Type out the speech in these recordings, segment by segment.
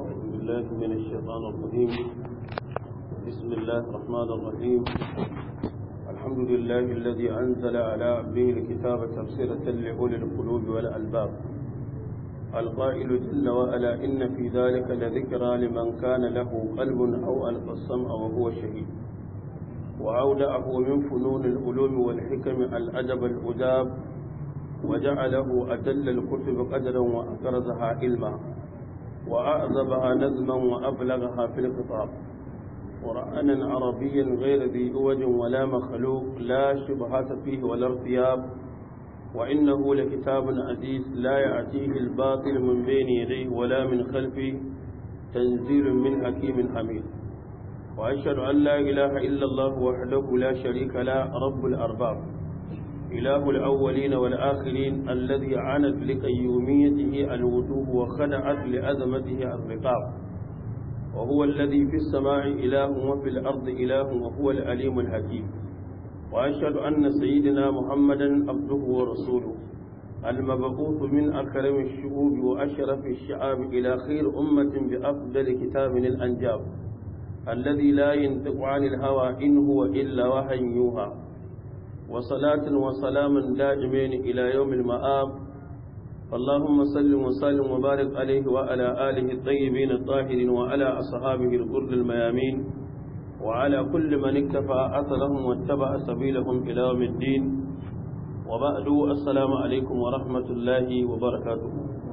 بالله من الشيطان الرجيم بسم الله الرحمن الرحيم الحمد لله الذي أنزل على عبده الكتاب تفسيرة لأولي القلوب والألباب القائل جل وعلا إن في ذلك لذكرى لمن كان له قلب أو ألقى السمع وهو شهيد وأودعه من فنون العلوم والحكم الأدب الأداب وجعله أجل الكتب قدرا وأكرزها علما وأعذبها نظما وأبلغها في الخطاب قرآنا عربيا غير ذي أوج ولا مخلوق لا شبهات فيه ولا ارتياب وإنه لكتاب عزيز لا يأتيه الباطل من بين يديه ولا من خلفه تنزيل من حكيم حميد وأشهد أن لا إله إلا الله وحده لا شريك له رب الأرباب إله الأولين والآخرين الذي عنت لقيوميته الوجوه وخدعت لأزمته الرقاب وهو الذي في السماء إله وفي الأرض إله وهو الأليم الحكيم وأشهد أن سيدنا محمدا عبده ورسوله المبعوث من أكرم الشعوب وأشرف الشعاب إلى خير أمة بأفضل كتاب الأنجاب الذي لا ينطق عن الهوى إن هو إلا وحي يوحى وصلاة وسلاما دائمين إلى يوم المآب اللهم صل وسلم وبارك عليه وعلى آله الطيبين الطاهرين وعلى أصحابه الغر الميامين وعلى كل من اكتفى أثرهم واتبع سبيلهم إلى يوم الدين وبعد السلام عليكم ورحمة الله وبركاته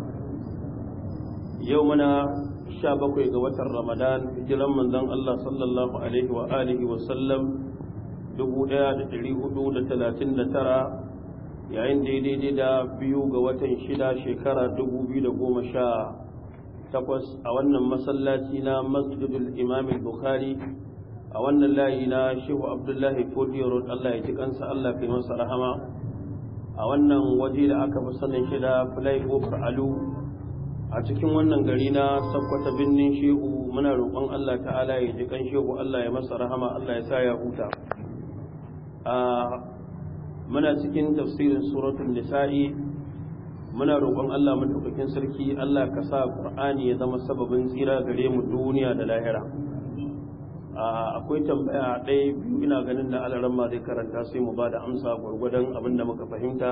يومنا شابك قوة رمضان هجرا من ذن الله صلى الله عليه وآله وسلم dubu ɗaya da ɗari hudu da talatin da tara yayin daidai da biyu ga watan shida shekara dubu biyu da goma sha takwas a wannan masallaci na masjidul imam bukhari a wannan layi na shehu abdullahi fodiyo road allah ya ji kansa allah kai masa rahama a wannan waje da aka fi sanin shi da flyover alu a cikin wannan gari na sakkwata birnin shehu muna roƙon allah ta'ala ya ji kan shehu allah ya masa rahama allah ya sa ya huta muna cikin tafsirin suratul nisa'i muna roƙon Allah madaukakin sarki Allah ka sa Qur'ani ya zama sababin tsira gare mu duniya da lahira akwai tambaya ɗaya biyu ina ganin da alaran ma zai karanta sai mu ba da amsa gwargwadon abin da muka fahimta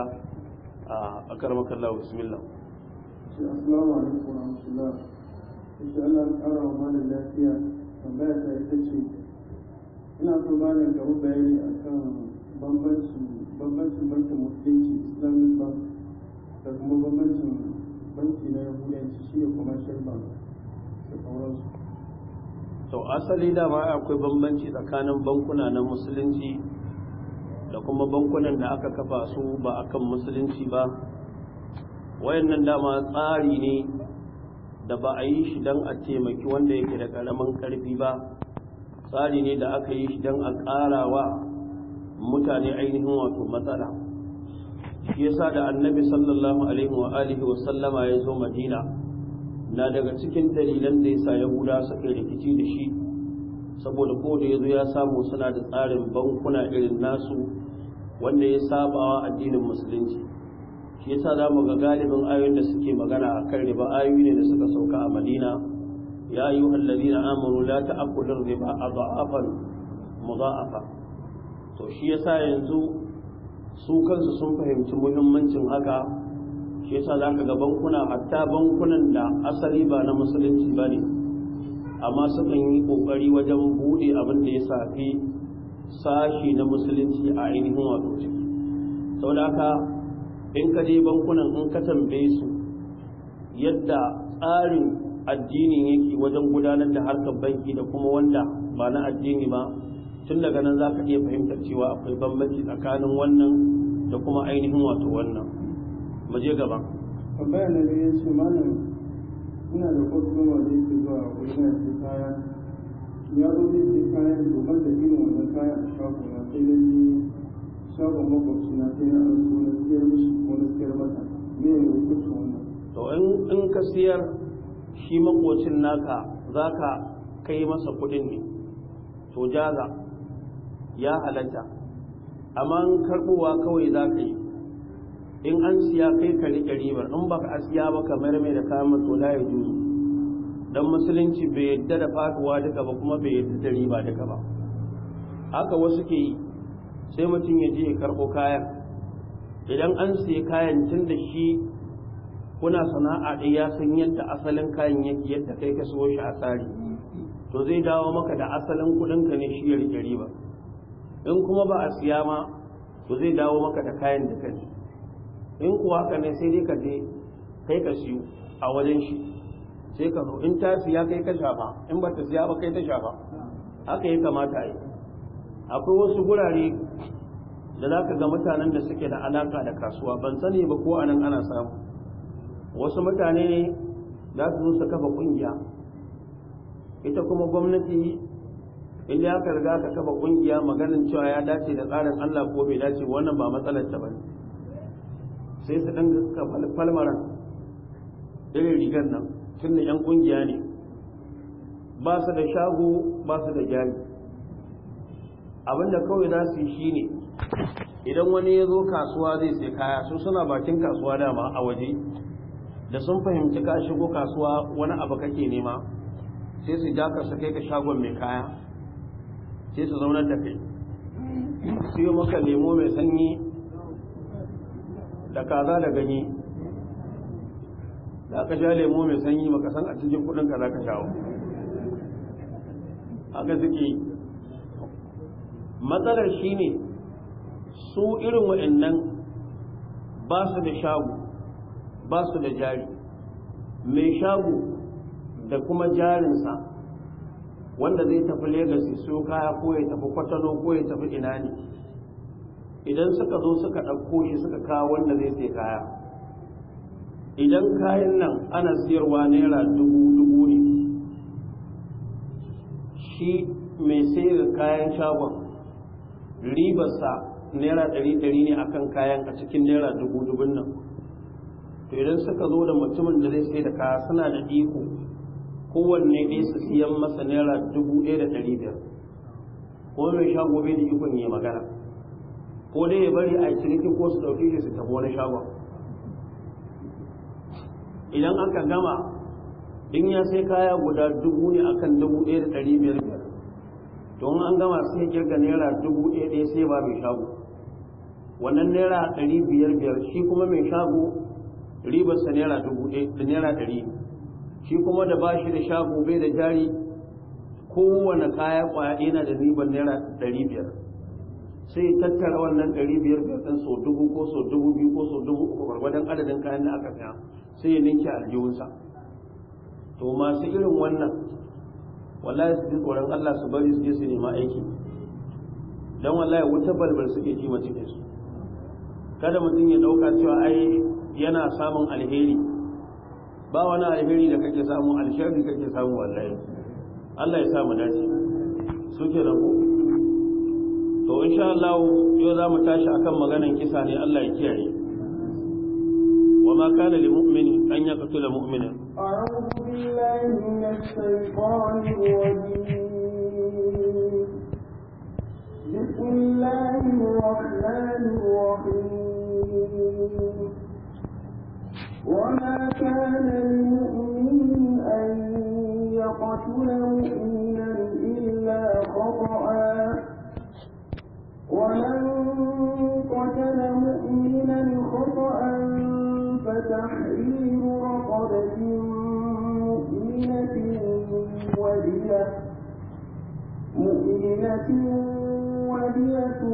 a karmakar Allah bismillah Assalamu alaikum wa rahmatullah. Insha Allah ƙara wa malam lafiya tambaya ta ita ce ina so malam ka mu bayani akan bambancin bambancin bankin musulunci islamic bank da kuma bambancin banki na yahudanci shi ne commercial bank da sauransu to asali dama akwai bambanci tsakanin bankuna na musulunci da kuma bankunan da aka kafa su ba akan musulunci ba wayannan dama tsari ne da ba a yi shi don a taimaki wanda yake da ƙaramin ƙarfi ba tsari ne da aka yi shi don a ƙara wa mutane ainihin wato matsala shi yasa da annabi sallallahu alaihi wa alihi wa sallama ya zo madina na daga cikin dalilan da yasa yahuda suka yi rikici da shi saboda ko da yazo ya samu suna da tsarin bankuna irin nasu wanda ya saba wa addinin musulunci shi yasa za mu ga galibin ayoyin da suke magana akan riba ayoyi ne da suka sauka a madina يا أيها الذين آمنوا لا تأكلوا الربا أضعافا مضاعفة to shi yasa yanzu su kansu sun fahimci muhimmancin haka shi yasa za ka ga bankuna hatta bankunan da asali ba na musulunci ba ne amma sukan yi ƙoƙari wajen buɗe abin da ya safi sashi na musulunci a ainihin wato ciki sau da haka in ka je bankunan in ka tambaye su yadda tsarin addinin yake wajen gudanar da harkar banki da kuma wanda ba na addini ba tun daga nan za ka iya fahimtar cewa akwai bambanci tsakanin wannan da kuma ainihin wato wannan mu je gaba tambaya na da ya ce malam ina da kwastoma da yake zuwa wurin ya ce kaya ya zo zai ce kaya da domin da irin wannan kaya a shago na sai na je shagon makwabci na sai na an so na siyar mishi ko na siyar mata me ne hukuncin wannan to in ka siyar shi makocin naka za ka kai masa kudin ne to jaza ya halatta amma in karbowa kawai za ka yi in an siya kai ka riƙe ribar in baka a siya ba ka mayar mai da kayan mato la ya juzu dan musulunci bai yadda da faduwa duka ba kuma bai yadda da riba duka ba haka wasu ke yi sai mutum ya je ya karɓo kayan idan an siya kayan tun da shi kuna sana'a ɗaya ya san yadda asalin kayan yake yadda kai ka siyo shi a tsari to zai dawo maka da asalin kuɗinka ne shi ya rike riba in kuma ba a siya ma to zai dawo maka da kayan da kai in kuwa haka ne sai dai ka je kai ka siyo a wajen shi sai ka zo in ta siya kai ka shafa in ba ta siya ba kai ta shafa haka ya kamata a yi akwai wasu gurare da za ka ga mutanen da suke da alaka da kasuwa ban sani ba ko anan ana samu wasu mutane ne za su zo su kafa kungiya ita kuma gwamnati inda ya riga ka kafa kungiya maganin cewa ya dace da tsarin Allah ko bai dace wannan ba matsalar ta bane sai su dan ka falmaran irin rigar nan tun da yan kungiya ne ba su da shago ba su da jari abinda kawai za su yi shine idan wani ya zo kasuwa zai sai kaya su suna bakin kasuwa dama a waje da sun fahimci ka shigo kasuwa wani abu kake nema sai su ja ka su kai ka shagon mai kaya sai su zaunar da kai siyo maka lemo mai sanyi da kaza da ganye da aka sha lemo mai sanyi maka san a cikin kudin ka za ka shawo haka suke matsalar shine su irin wa'annan ba su da shago ba su da jari mai shago da kuma jarinsa wanda zai tafi Legas su kaya ko ya tafi kwatano ko ya tafi ina ne idan suka zo suka ɗauko shi suka kawo wanda zai sai kaya idan kayan nan ana siyarwa naira dubu dubu ne shi mai sayar kayan shagon ribarsa naira ɗari ɗari ne akan kayan a cikin naira dubu dubun nan to idan suka zo da mutumin da zai sai da kaya suna da iko kowanne ɗaya su siyan masa naira dubu ɗaya da ɗari biyar ko mai shago bai da ikon yi magana ko dai ya bari a ciniki ko su ɗauki shi su tafi wani shagon idan aka gama in ya sai kaya guda dubu ne akan dubu ɗaya da ɗari biyar biyar to an gama sai kirga naira dubu ɗaya ɗaya sai ba mai shago wannan naira ɗari biyar biyar shi kuma mai shago ribarsa naira dubu ɗaya da naira ɗari shi kuma da bashi da shago bai da jari kowane kaya kwaya yana da ribar naira ɗari biyar sai tattara wannan ɗari biyar biyar ɗin sau dubu ko sau dubu biyu ko sau dubu uku gwargwadon adadin kayan da aka saya sai ya ninke aljihunsa to masu irin wannan wallahi su ji tsoron Allah su bari su je su nema aiki don wallahi wuta balbal suke ji cikin su kada mutum ya ɗauka cewa ai yana samun alheri ba wani alheri da kake samu alsharri kake samu wallahi Allah ya samu dace su ke nan to insha Allah yau za mu tashi akan maganan kisa ne Allah ya kiyaye wa ma kana lil mu'mini an yaqtula mu'mina أعوذ بالله من الشيطان الرجيم بسم الله الرحمن الرحيم وما كان لمؤمن أن يقتل مؤمنا إلا خطأ ومن قتل مؤمنا خطأ فتحرير رقبة مؤمنة ودية مؤمنة ودية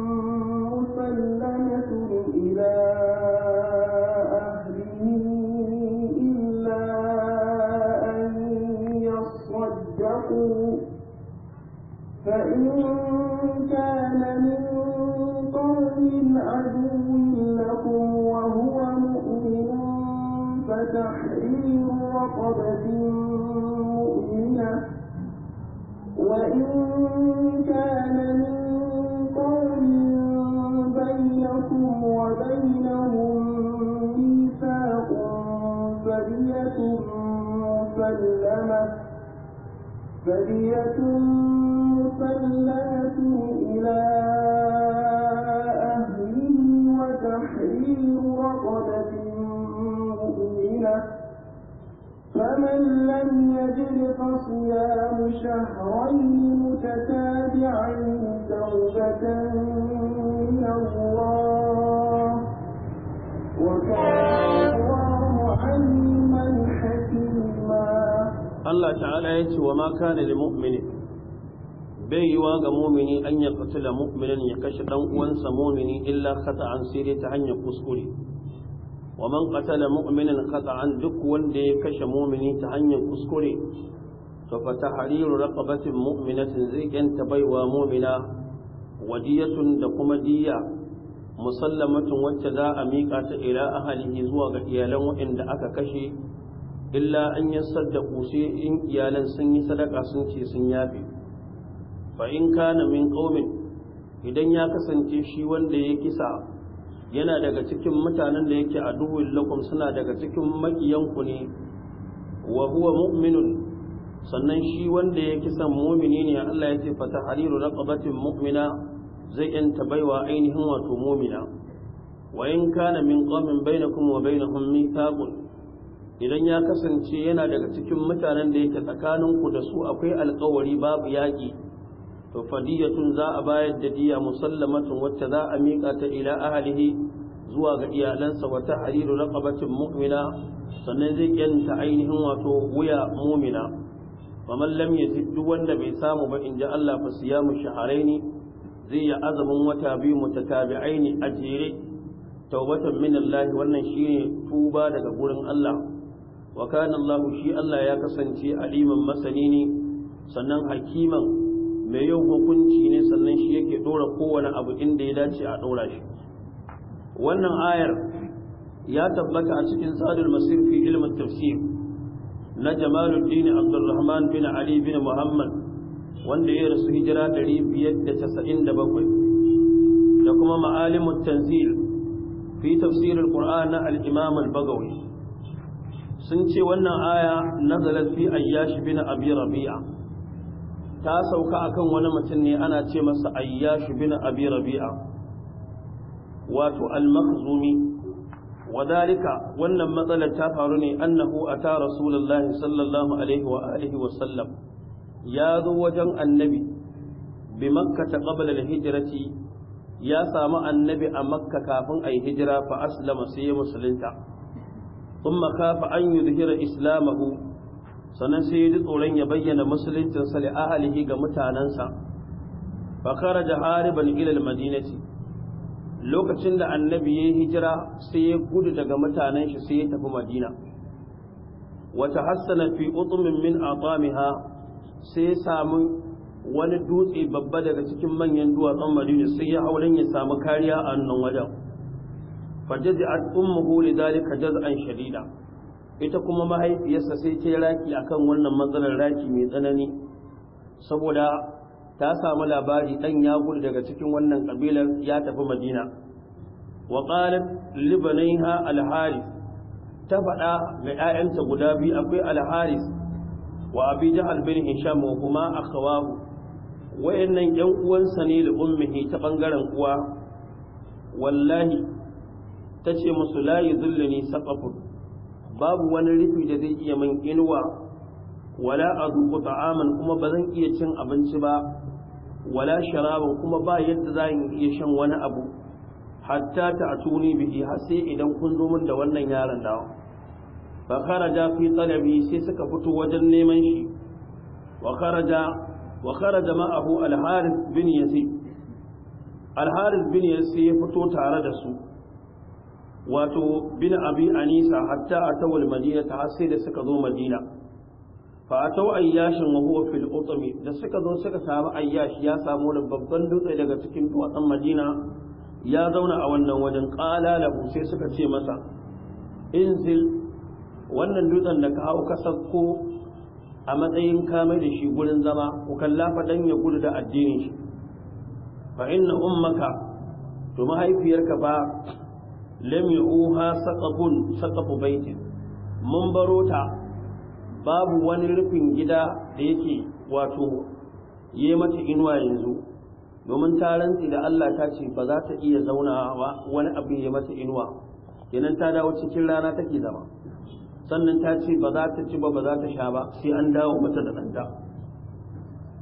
مسلمة إلى أهله إلا أن يصدقوا فإن كان من قوم عدو لكم وهو مؤمن فتحرير رقبة مؤمنة وإن كان من قوم بينكم وبينهم ميثاق فدية مسلمة فدية مسلمة إلى أهله وتحرير رقبة مؤمنة فمن لم يجد شهرين متتابعين توبة من الله وكان الله عليما حكيما Allah ta'ala ya ce wa ma kana lil mu'mini bai yiwa ga mu'mini an ya qatala mu'minan ya kashe dan uwansa mu'mini illa khata'an sai dai ta hanyar kuskure wa man qatala mu'minan khata'an duk wanda ya kashe mu'mini ta hanyar kuskure to fa tahriru raqabatin mu'minatin zai yanta baiwa mu'mina wadiyatun da kuma diya musallamatun wacce za a miƙa ta ila ahalihi zuwa ga iyalan waɗanda aka kashe illa an yi saddaku sai in iyalan sun yi sadaka sun ce sun yafe fa in kana min qaumin idan ya kasance shi wanda ya kisa yana daga cikin mutanen da yake aduwwul lakum suna daga cikin makiyanku ne wa huwa mu'minun sannan shi wanda ya kisan mu'mini ne Allah ya ce fa tahriru raqabatin mu'mina zai yanta baiwa ainihin wato mu'mina wa in kana min qaumin bainakum wa bainahum mithaqun idan ya kasance yana daga cikin mutanen da yake tsakaninku da su akwai alkawari babu yaƙi to fadiyatun za a bayar da diya musallamatun wacce za a miƙa ta ila ahlihi zuwa ga iyalansa wa tahriru raqabatin mu'mina sannan zai yanta ainihin wato wuya mu'mina faman lam yajid duk wanda bai samu ba in ji Allah fa siyamu shahraini zai yi azumin wata biyu mutatabi'aini a jere taubatan min Allah wannan shine tuba daga gurin Allah wa kana Allah shi Allah ya kasance aliman masani ne sannan hakiman mai yau hukunci ne sannan shi yake dora kowane abu inda ya dace a dora shi wannan ayar ya tabbata a cikin sadul masir fi ilmin tafsir na Jamaluddin Abdulrahman bin Ali bin Muhammad wanda ya rasu hijira 597 da kuma ma'alimut tanzil fi tafsir al-Qur'an na al-Imam al-Bagawi sun ce wannan aya nazalat fi ayyash bin abi rabi'a ta sauka akan wani mutum ne ana ce masa ayyash bin abi rabi'a wato al-makhzumi wadalika wannan matsalar ta faru ne annahu ata rasulullahi sallallahu alaihi wa alihi wa sallam ya zo wajen annabi bi makka ta qabla al-hijrati ya samu annabi a makka kafin ayi hijira fa aslama sai ya musulunta ثم خاف أن يظهر إسلامه sannan sai ya ji tsoron ya bayyana musuluncinsa da ahalihi ga mutanensa fa kharaja hariban ila almadinati lokacin da annabi ya hijira sai ya gudu daga mutanen shi sai ya tafi madina wa tahassana fi utmin min atamiha sai ya samu wani dutse babba daga cikin manyan duwatsun madina sai ya hauren ya samu kariya a nan wajen fajazi'at ummuhu lidhalika jaz'an shadida ita kuma mahaifiyarsa sai ta raki akan wannan matsalar raki mai tsanani saboda ta samu labari dan ya gudu daga cikin wannan kabilar ya tafi Madina wa qalat li banaiha al-harith ta faɗa ga ƴaƴanta guda biyu akwai al-harith wa abi jahl bin hisham wa kuma akhawahu wayannan ƴan uwansa ne da ummihi ta bangaren uwa wallahi ta ce musu layi zullani saƙafun babu wani rufi da zai iya min inuwa wala a zuku ta'aman kuma ba zan iya cin abinci ba wala sharaban kuma ba yadda za in iya shan wani abu hatta ta atuni bihi har sai idan kun zo min da wannan yaron dawa fa kharaja fi talabi sai suka fito wajen neman shi wa kharaja wa kharaja ma'ahu al-harith bin yazid al-harith bin yazid ya fito tare da su wato bin abi anisa hatta ataw al-madina ta sai da suka zo madina fa ataw ayyashin wa huwa fil utmi da suka zo suka samu ayyash ya samu wani babban dutse daga cikin duwatsun madina ya zauna a wannan wajen qala lahu sai suka ce masa inzil wannan dutsen da ka hau ka sakko a matsayin kamar da shi gurin zama ku kalla fa dan ya gudu da addinin shi fa inna ummaka to mahaifiyarka ba lam yuha saqafun saqafu baitin mun baro ta babu wani rufin gida da yake wato yi mata inuwa yanzu domin ta rantsi da Allah ta ce ba za ta iya zaunawa wani abu ya mata inuwa kenan ta dawo cikin rana take zama sannan ta ce ba za ta ci ba ba za ta sha ba sai an dawo mata da ɗanta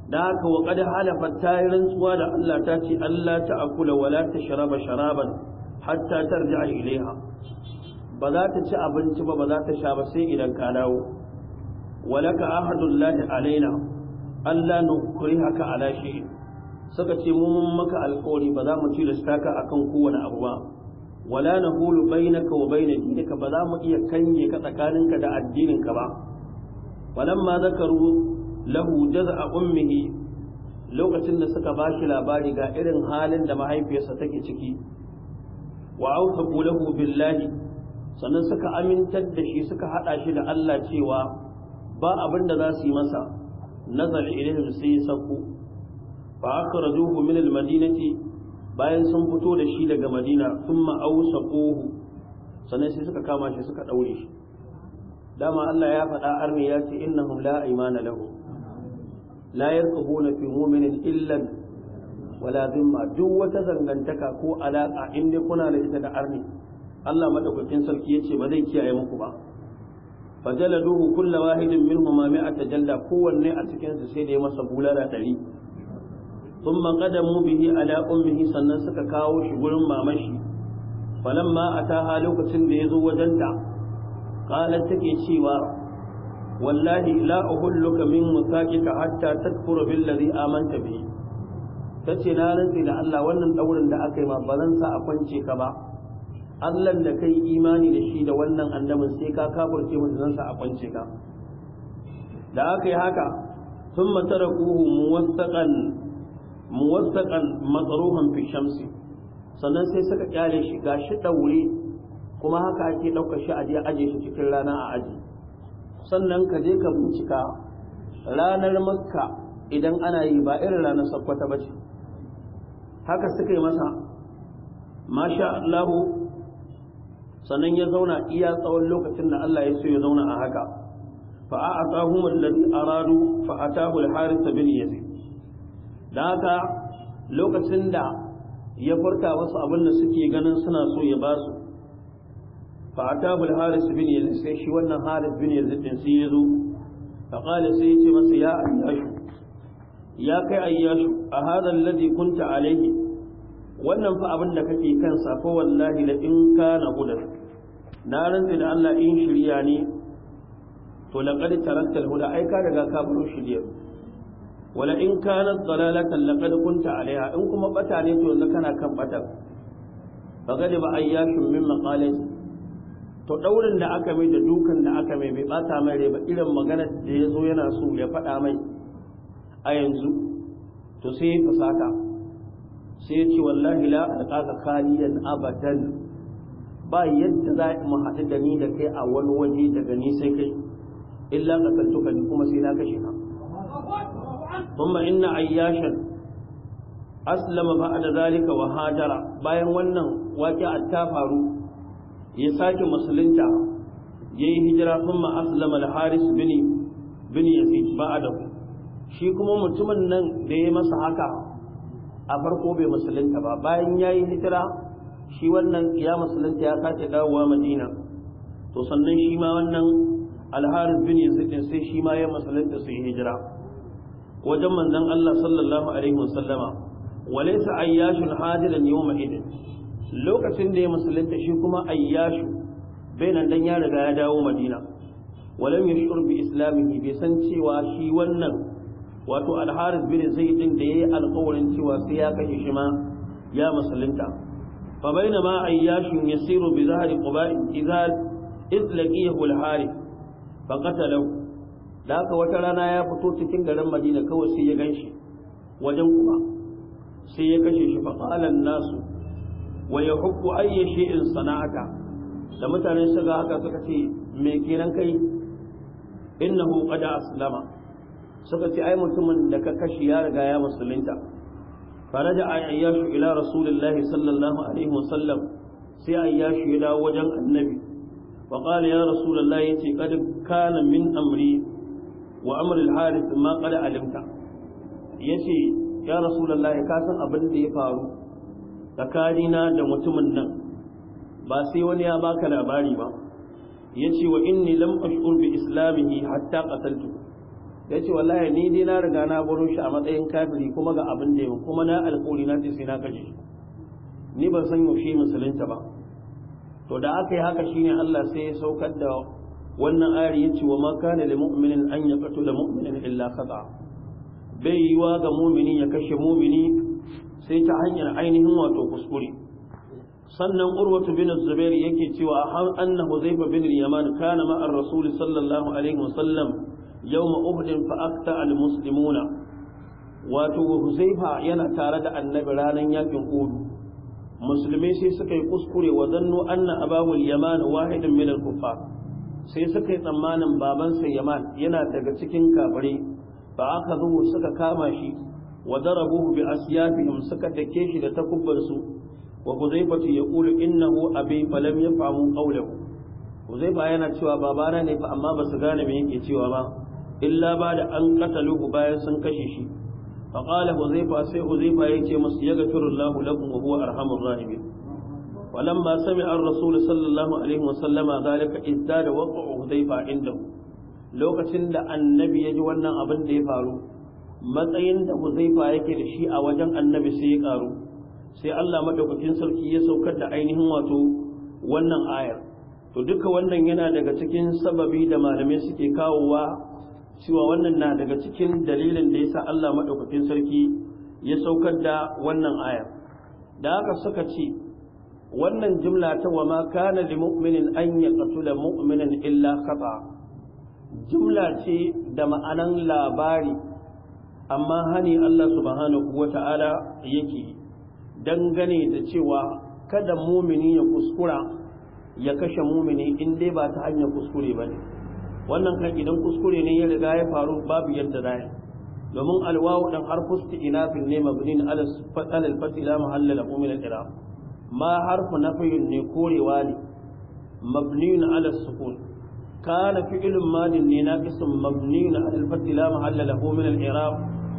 da haka wa qad halafa ta yi rantsuwa da Allah ta ce Allah ta akula wala ta sharaba sharaban hatta tarji'a ilaiha ba za ta ci abinci ba ba za ta sha ba sai idan ka dawo walaka ahadullahi alaina Allah nukrihaka ala shay'in suka ce mu mun maka alƙawari ba za mu ci da staka akan kowane abu ba wala nahulu bainaka wa baina dinika ba za mu iya kange ka tsakaninka da addininka ba walamma zakaru lahu jaz'a ummihi lokacin da suka bashi labari ga irin halin da mahaifiyarsa take ciki wa awsaqu lahu billahi sannan suka amintar da shi suka hada shi da Allah cewa ba abin da za su yi masa nazar ilaihim sai sakku fa akhrajuhu min almadinati bayan sun fito da shi daga madina thumma awsaquhu sannan sai suka kama shi suka daure shi dama Allah ya faɗa arni ya ce innahum la imana lahu la yarqubuna fi mu'minin illa wala dhimma duk wata zangantaka ko alaka in dai kuna da ita da arni Allah madaukakin sarki yace ba zai kiyaye muku ba fajaladuhu kull wahidin minhum ma mi'ata jalla kowanne a cikin su sai da ya masa bulala dari thumma qadamu bihi ala ummihi sannan suka kawo shi gurin mamashi falamma ataha lokacin da yazo wajenta qalat take cewa wallahi la uhulluka min musaqika hatta takfura billazi amanta bihi tace na rantsi da Allah wannan daurin da aka yi ma ba zan sa a kwance ka ba Allah da kai imani da shi da wannan annabin sai ka kafirce mu zan sa a kwance ka da aka yi haka thumma tarakuhu muwassaqan muwassaqan matruhan fi shamsi sannan sai suka kyale shi gashi daure kuma haka ake ɗaukar shi a je aje shi cikin rana a aji sannan ka je ka bincika ranar makka idan ana yi ba irin ranar sakkwata ba ce haka suka yi masa masha Allahu sannan ya zauna iya tsawon lokacin da Allah ya so ya zauna a haka fa a'atahum alladhi aradu fa atahu al-harith bin yazid dan haka lokacin da ya furta wasu abin da suke ganin suna so ya ba su فأتاه الحارث بن يزيد sai shi wannan Haris bin Yazid din sai yazo fa qala sai yace masa ya ayyashu ya kai ayyashu a hadha alladhi kunta alayhi wannan fa abin da kake kansa fa wallahi la in kana hudan na rantsi da Allah in shirya ne to laqad tarakta alhuda ai ka daga ka baro shirya wala in kanat dalalatan laqad kunta alaiha in kuma bata ne to yanzu kana kan bata fa gadi ba ayyashun min maqalati to daurin da aka mai da dukan da aka mai bai bata mai rai ba irin magana da ya zo yana so ya faɗa mai a yanzu to sai ya fasaka sai ya ce wallahi la alqaka khaliyan abadan ba yadda za mu haɗu da ni da kai a wani waje daga ni sai kai illa qataltuka ni kuma sai na kashe ka thumma inna ayyashan aslama ba'da zalika wa hajara bayan wannan waqi'a ta faru ya sake musulunta ya yi hijira sun ma'aslama al-haris bin bin yazid ba'adahu shi kuma mutumin nan da ya masa haka a farko bai musulunta ba bayan ya yi hijira shi wannan ya musulunta ya sake dawowa madina to sannan shi ma wannan al-haris bin yazid sai shi ma ya musulunta su yi hijira wajen manzon Allah sallallahu alaihi wasallama walaysa ayyashun hadiran yawma idin lokacin da ya musulunta shi kuma ayyashu bai nan dan ya riga ya dawo madina walam yashur bi islamihi bai san cewa shi wannan wato al-harith bin zaid din da yayi alƙawarin cewa sai ya kashe shi ma ya musulunta fa bainama ayyashu yasiru bi zahri quba idza idlaqiyahu al-harith fa qatalahu da haka wata rana ya fito cikin garin madina kawai sai ya ganshi wajen kuma sai ya kashe shi fa qala nasu wa ya hukku ayya shay'in sana'ata da mutane suka haka suka ce me kenan kai innahu qad aslama suka ce ai mutumin da ka kashi ya riga ya musulunta faraja ayyashu ila rasulillahi sallallahu alaihi wasallam sai ayyashu ya dawo wajen annabi wa qala ya rasulullahi yace qad kana min amri wa amri al-harith ma qad alimta yace ya rasulullahi ka san abin da ya faru tsakanina da mutumin nan ba sai wani ya baka labari ba ya ce wa inni lam ashur bi islamihi hatta qataltu ya ce wallahi ni dai na riga na baro shi a matsayin kafiri kuma ga abin da yau kuma na alƙawari na ce sai na kashe shi ni ban san yaushe musulunta ba to da aka yi haka shine Allah sai ya saukar da wannan ayar yace wa ma kana lil mu'minin an yaqtula mu'minan illa khata bai yiwa ga mu'mini ya kashe mu'mini sai ta hanyar ainihin wato kuskure sannan urwatu bin zubair yake cewa har anna huzaifa bin yaman kana ma ar-rasul sallallahu alaihi wasallam yawma uhud fa akta al-muslimuna wato huzaifa yana tare da annabi ranar yakin uhud musulmai sai suka yi kuskure wa zannu anna abawul yaman wahidin min al-kuffar sai suka yi tsammanin babansa yaman yana daga cikin kafare fa aka zo suka kama shi wa darabuhu bi asyafihim suka dake shi da takubbarsu wa huzaifatu yaqulu innahu abi falam yafhamu qawlahu huzaifa yana cewa babana ne fa amma basu gane me yake cewa ba illa ba da an qataluhu bayan sun kashe shi fa qala huzaifa sai huzaifa yake musu yaghfirullahu lakum wa huwa arhamur rahimin ولما سمع الرسول صلى الله عليه وسلم ذلك ازداد وقع حذيفه عنده lokacin da annabi ya ji wannan abin da ya faru matsayin da huzaifa yake da shi a wajen annabi sai ya karu sai Allah madaukakin sarki ya saukar da ainihin wato wannan ayar to duka wannan yana daga cikin sababi da malamai suke kawowa cewa wannan na daga cikin dalilin da yasa Allah madaukakin sarki ya saukar da wannan ayar da haka suka ce wannan jumla ta wa ma kana li mu'minin an yaqtula mu'minan illa khata jumla ce da ma'anan labari amma hani Allah subhanahu wata'ala yake dangane da cewa kada mumini ya kuskura ya kashe mumini in dai ba ta hanyar kuskure ba ne wannan kan idan kuskure ne ya riga ya faru babu yadda za domin alwawu dan harfu isti'nafin ne mabnin ala fatal fati la mahalla lahu min al-i'rab ma harfu nafyin ne korewa ne mabniun ala sukun kana fi'lun madin ne naqisun mabniun ala al-fati la mahalla lahu min al-i'rab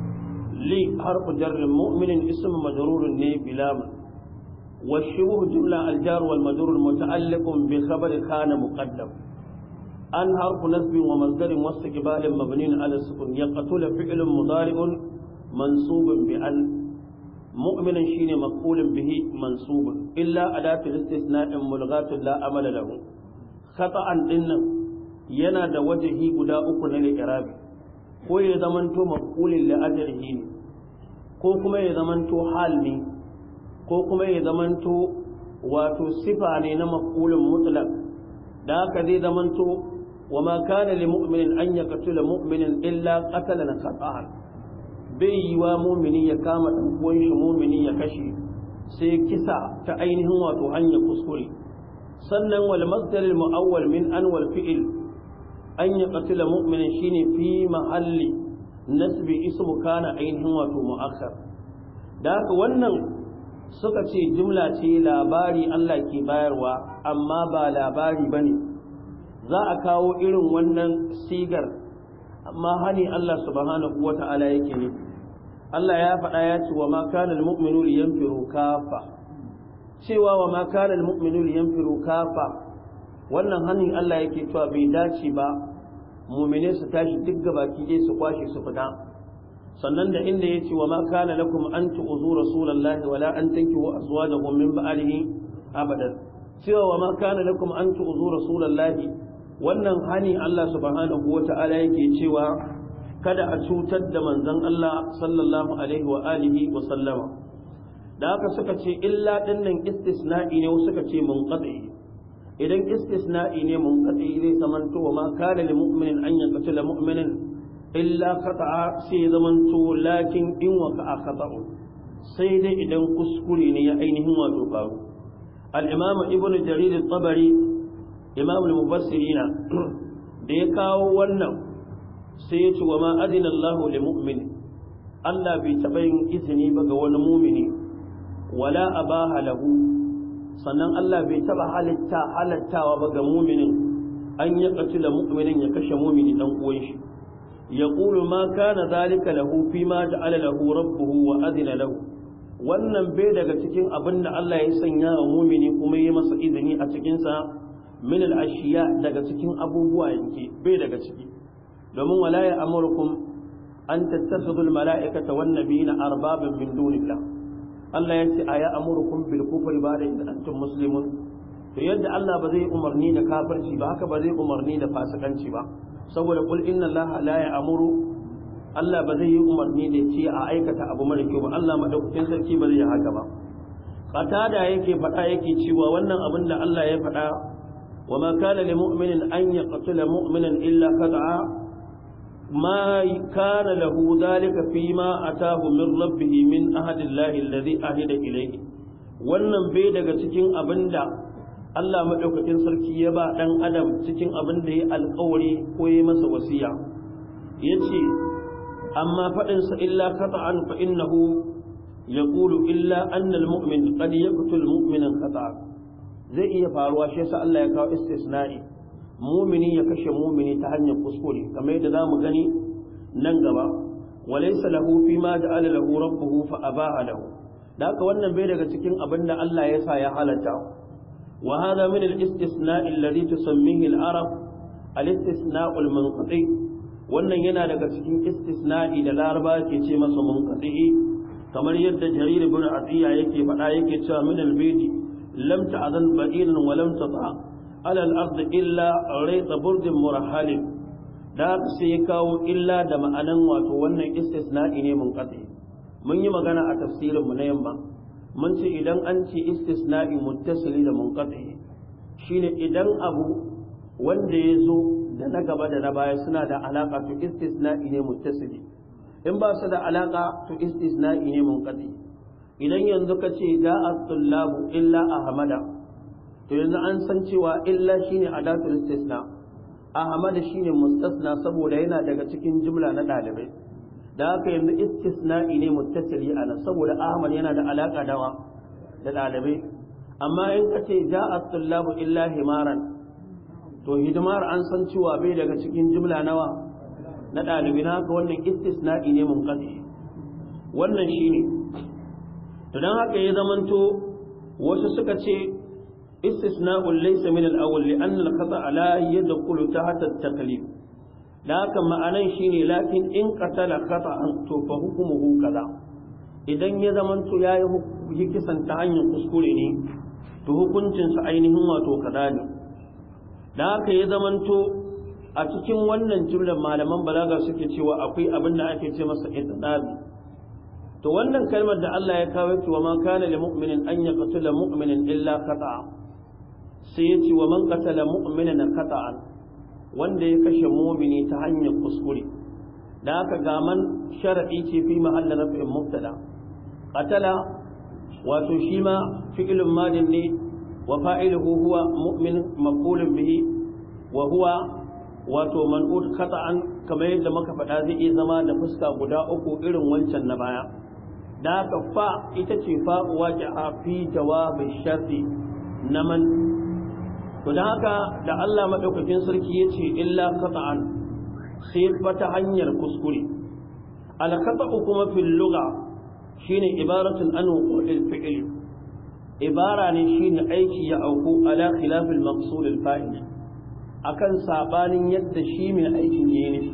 li harfu jar mu'minin ism majrur ne bilam والشبه جملة الجار والمجرور متعلق بخبر كان مقدم أن حرف نسب ومصدر واستقبال مبني على السكون يقتل فعل مضارع منصوب بأن مؤمنا شين مقول به منصوب إلا أداة الاستثناء ملغاة لا أمل له خطأ إن yana da wajahi guda uku na li'irabi ko ya zamanto maqulin li ajrihi ne ko kuma ya zamanto hal ne ko kuma ya zamanto wato sifa ne na maqulun mutlaq da haka zai zamanto wa ma kana lil mu'minin an yaqtula mu'minin illa qatalan khata'an bai yi wa mu'mini ya kama dan uwan shi mu'mini ya kashe sai kisa ta ainihin wato hanya kuskure sannan wal masdar al mu'awwal min an wal fi'l an yaqtula mu'minin shine fi mahalli nasbi ismu kana ainihin wato mu'akhkhar da haka wannan suka ce jumla ce labari Allah ke bayarwa amma ba labari ba ne za a kawo irin wannan sigar amma hani Allah subhanahu wa ta'ala yake ne Allah ya faɗa ya ce wa ma kana almu'minu liyanfiru kafa cewa wa ma kana almu'minu liyanfiru kafa wannan hani Allah yake cewa bai dace ba mu'mine su tashi duk gabaki dai su kwashe su fita sannan da inda ya ce wa ma kana lakum an tu'zu rasulullahi wala an tankihu azwajakum min ba'alihi abadan cewa wa ma kana lakum an tu'zu rasulullahi wannan hani Allah subhanahu wata'ala yake cewa kada a cutar da manzon Allah sallallahu alaihi wa alihi wa sallama da haka suka ce illa dinnan istisna'i ne suka ce munqati idan istisna'i ne munqati zai zamanto wa ma kana lil mu'minin an yaqtula mu'minin illa khata'a sai zamanto lakin in waka khata'u sai dai idan kuskure ne ya ainihin wato faru al-imam ibnu jarir at-tabari imam al-mufassirin da ya kawo wannan sai ya ce wa ma adina Allah li mu'min Allah bai taɓa yin izini ba ga wani mumini wala abaha lahu sannan Allah bai taɓa halitta halattawa ba ga muminin an ya katila mu'minin ya kashe mumini dan uwan shi يقول ما كان ذلك له فيما جعل له ربه وأذن له wannan bai daga cikin abin da Allah ya sanya wa mumini kuma ya masa izini a cikinsa min al-ashiya daga cikin abubuwa yake bai daga ciki domin wala ya amurkum an tattakhidul mala'ikata wan nabiyina arbaban min dunillah Allah ya ce aya amurukum bil kufri ba'da in antum muslimun to yadda Allah ba zai umarni da kafirci ba haka ba zai umarni da fasikanci ba saboda kul inna Allah la ya'muru Allah ba zai yi umarni da ce a aikata abu mara kyau ba Allah madaukakin sarki ba zai yi haka ba qatada yake faɗa yake cewa wannan abin da Allah ya faɗa wa ma kana lil mu'minin an yaqtula mu'minan illa khata'a ma kana lahu dhalika fi ma atahu min rabbih min ahadillahi alladhi ahida ilayhi wannan bai daga cikin abinda Allah madaukakin sarki ya ba dan adam cikin abin da ya alƙawari ko ya masa wasiya yace amma faɗinsa illa kata'an fa innahu yaqulu illa anna almu'min qad yaqtul mu'minan kata'a zai iya faruwa shi yasa Allah ya kawo istisna'i mu'mini ya kashe mu'mini ta hanyar kuskure kamar yadda zamu gani nan gaba walaysa lahu fi ma ja'ala lahu rabbuhu fa abaha lahu da haka wannan bai daga cikin abin da Allah ya sa ya halatta wa hadha min al-istisna'i alladhi tusammihi al-arab al-istisna'u al-munqati wannan yana daga cikin istisna'i da laraba ke ce masa munqati kamar yadda jarir ibn atiya yake faɗa yake cewa min al-bayti lam ta'zan ba'ilan wa lam tata ala al-ard illa rayta burdin murahhalin da sai kawo illa da ma'anan wato wannan istisna'i ne munqati mun yi magana a tafsirin mu na yamma mun ce idan an ce istisna'i muttasili da munqati shine idan abu wanda ya zo da na gaba da na baya suna da alaka to istisna'i ne muttasili in ba su da alaka to istisna'i ne munqati idan yanzu ka ce da at-tullabu illa ahmada to yanzu an san cewa illa shine adatul istisna ahmada shine mustasna saboda yana daga cikin jumla na dalibai da haka yanzu istisna'i ne muttasili ana saboda ahmad yana da alaka dawa da dalibai amma in ka ce da at-tullabu illa himaran to hidimar an san cewa bai daga cikin jimla nawa na ɗalibi na haka wannan istisna'i ne mun wannan shi ne to don haka ya zamanto wasu suka ce istisna'un laysa min al-awwal li anna al-khata la yadkhulu tahta at-taklif da haka ma'anan shine lakin in qatala khata'an to fa hukmuhu kaza idan ya zamanto yayi yi kisan ta hanyar kuskure ne to hukuncinsa ainihin wato kaza ne da haka ya zamanto a cikin wannan jumlar malaman balaga suke cewa akwai abin da ake ce masa itinabi to wannan kalmar da Allah ya kawo cewa ma kana lil mu'minin an yaqtula mu'minin illa khata'a sai ya ce wa man qatala mu'minan khata'an wanda ya kashe mu'mini ta hanyar kuskure da haka ga man shar'i ce fi mahallin raf'in mubtada qatala wato shi ma fi'lun madin ne وفاعله هو مؤمن مقول به وهو wato man'ud khata'an kamar yadda muka faɗa zai iya zama da fuska guda uku irin wancan na baya da haka fa ita ce fa waqi'a fi jawabi sharti na man to da haka da Allah madaukakin sarki yace illa khata'an sai ta hanyar kuskure al khata'u kuma fil lugha shine ibaratun an wuqu'il fi'l ibara ne shine aiki ya auku ala khilafil maqsud al fa'il akan sabanin yadda shi mai aikin yayi ne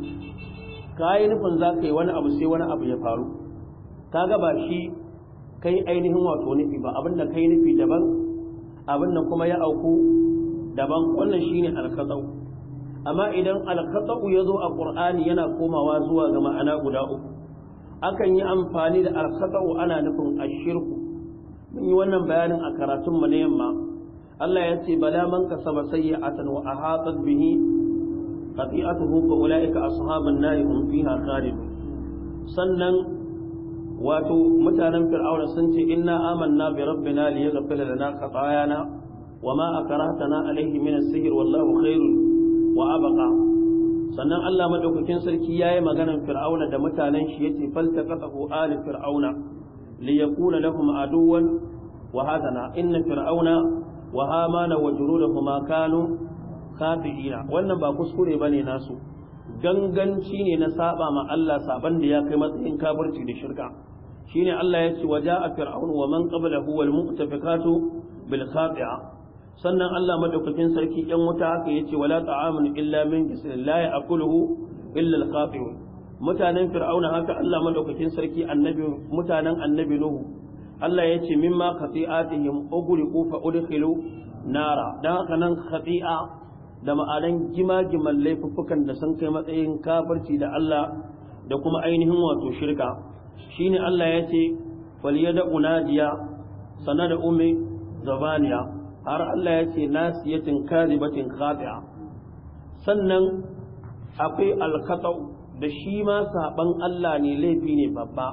kai nufin zaka yi wani abu sai wani abu ya faru kaga ba shi kai ainihin wato nufi ba abinda kai nufi daban abinda kuma ya auku daban wannan shine al-khata'u amma idan al-khata'u yazo a qur'ani yana komawa zuwa ga ma'ana guda uku akan yi amfani da al-khata'u ana nufin ashirku mun yi wannan bayanin a karatun mu na yamma Allah ya ce bala man kasaba sayyi'atan wa ahatat bihi qati'atuhu fa ulaika ashabun nar hum fiha khalidun sannan wato mutanen fir'auna sun ce inna amanna bi rabbina liyaghfira lana khatayana wama akrahtana alayhi min as-sihr wallahu khairun wa abqa sannan Allah madaukakin sarki yayi maganar fir'auna da mutanen shi yace faltaqatahu ali fir'auna liyakuna lahum aduwan wa hadana inna fir'auna wa hamana wa junudahuma kanu khati'ina wannan ba kuskure bane nasu ganganci ne na saba ma Allah saban da ya kai matsayin kafirci da shirka shine Allah ya ce waja'a fir'aun wa man qablahu wal mu'tafikatu bil khati'a sannan Allah madaukakin sarki yan wuta haka yace wala ta'amun illa min jisin la ya'kuluhu illa al-khati'un mutanen fir'auna haka Allah madaukakin sarki annabi mutanen annabi nuhu Allah ya ce mimma khati'atihim ughriqu fa udkhilu nara dan haka nan khati'a da ma'anan gima-giman laifuffukan da sun kai matsayin kafirci da Allah da kuma ainihin wato shirka shine Allah ya ce faliyada unadiya sana da umi zabaniya har Allah ya ce nasiyatin kazibatin khati'a sannan akwai alkatau da shi ma saban Allah ne laifi ne babba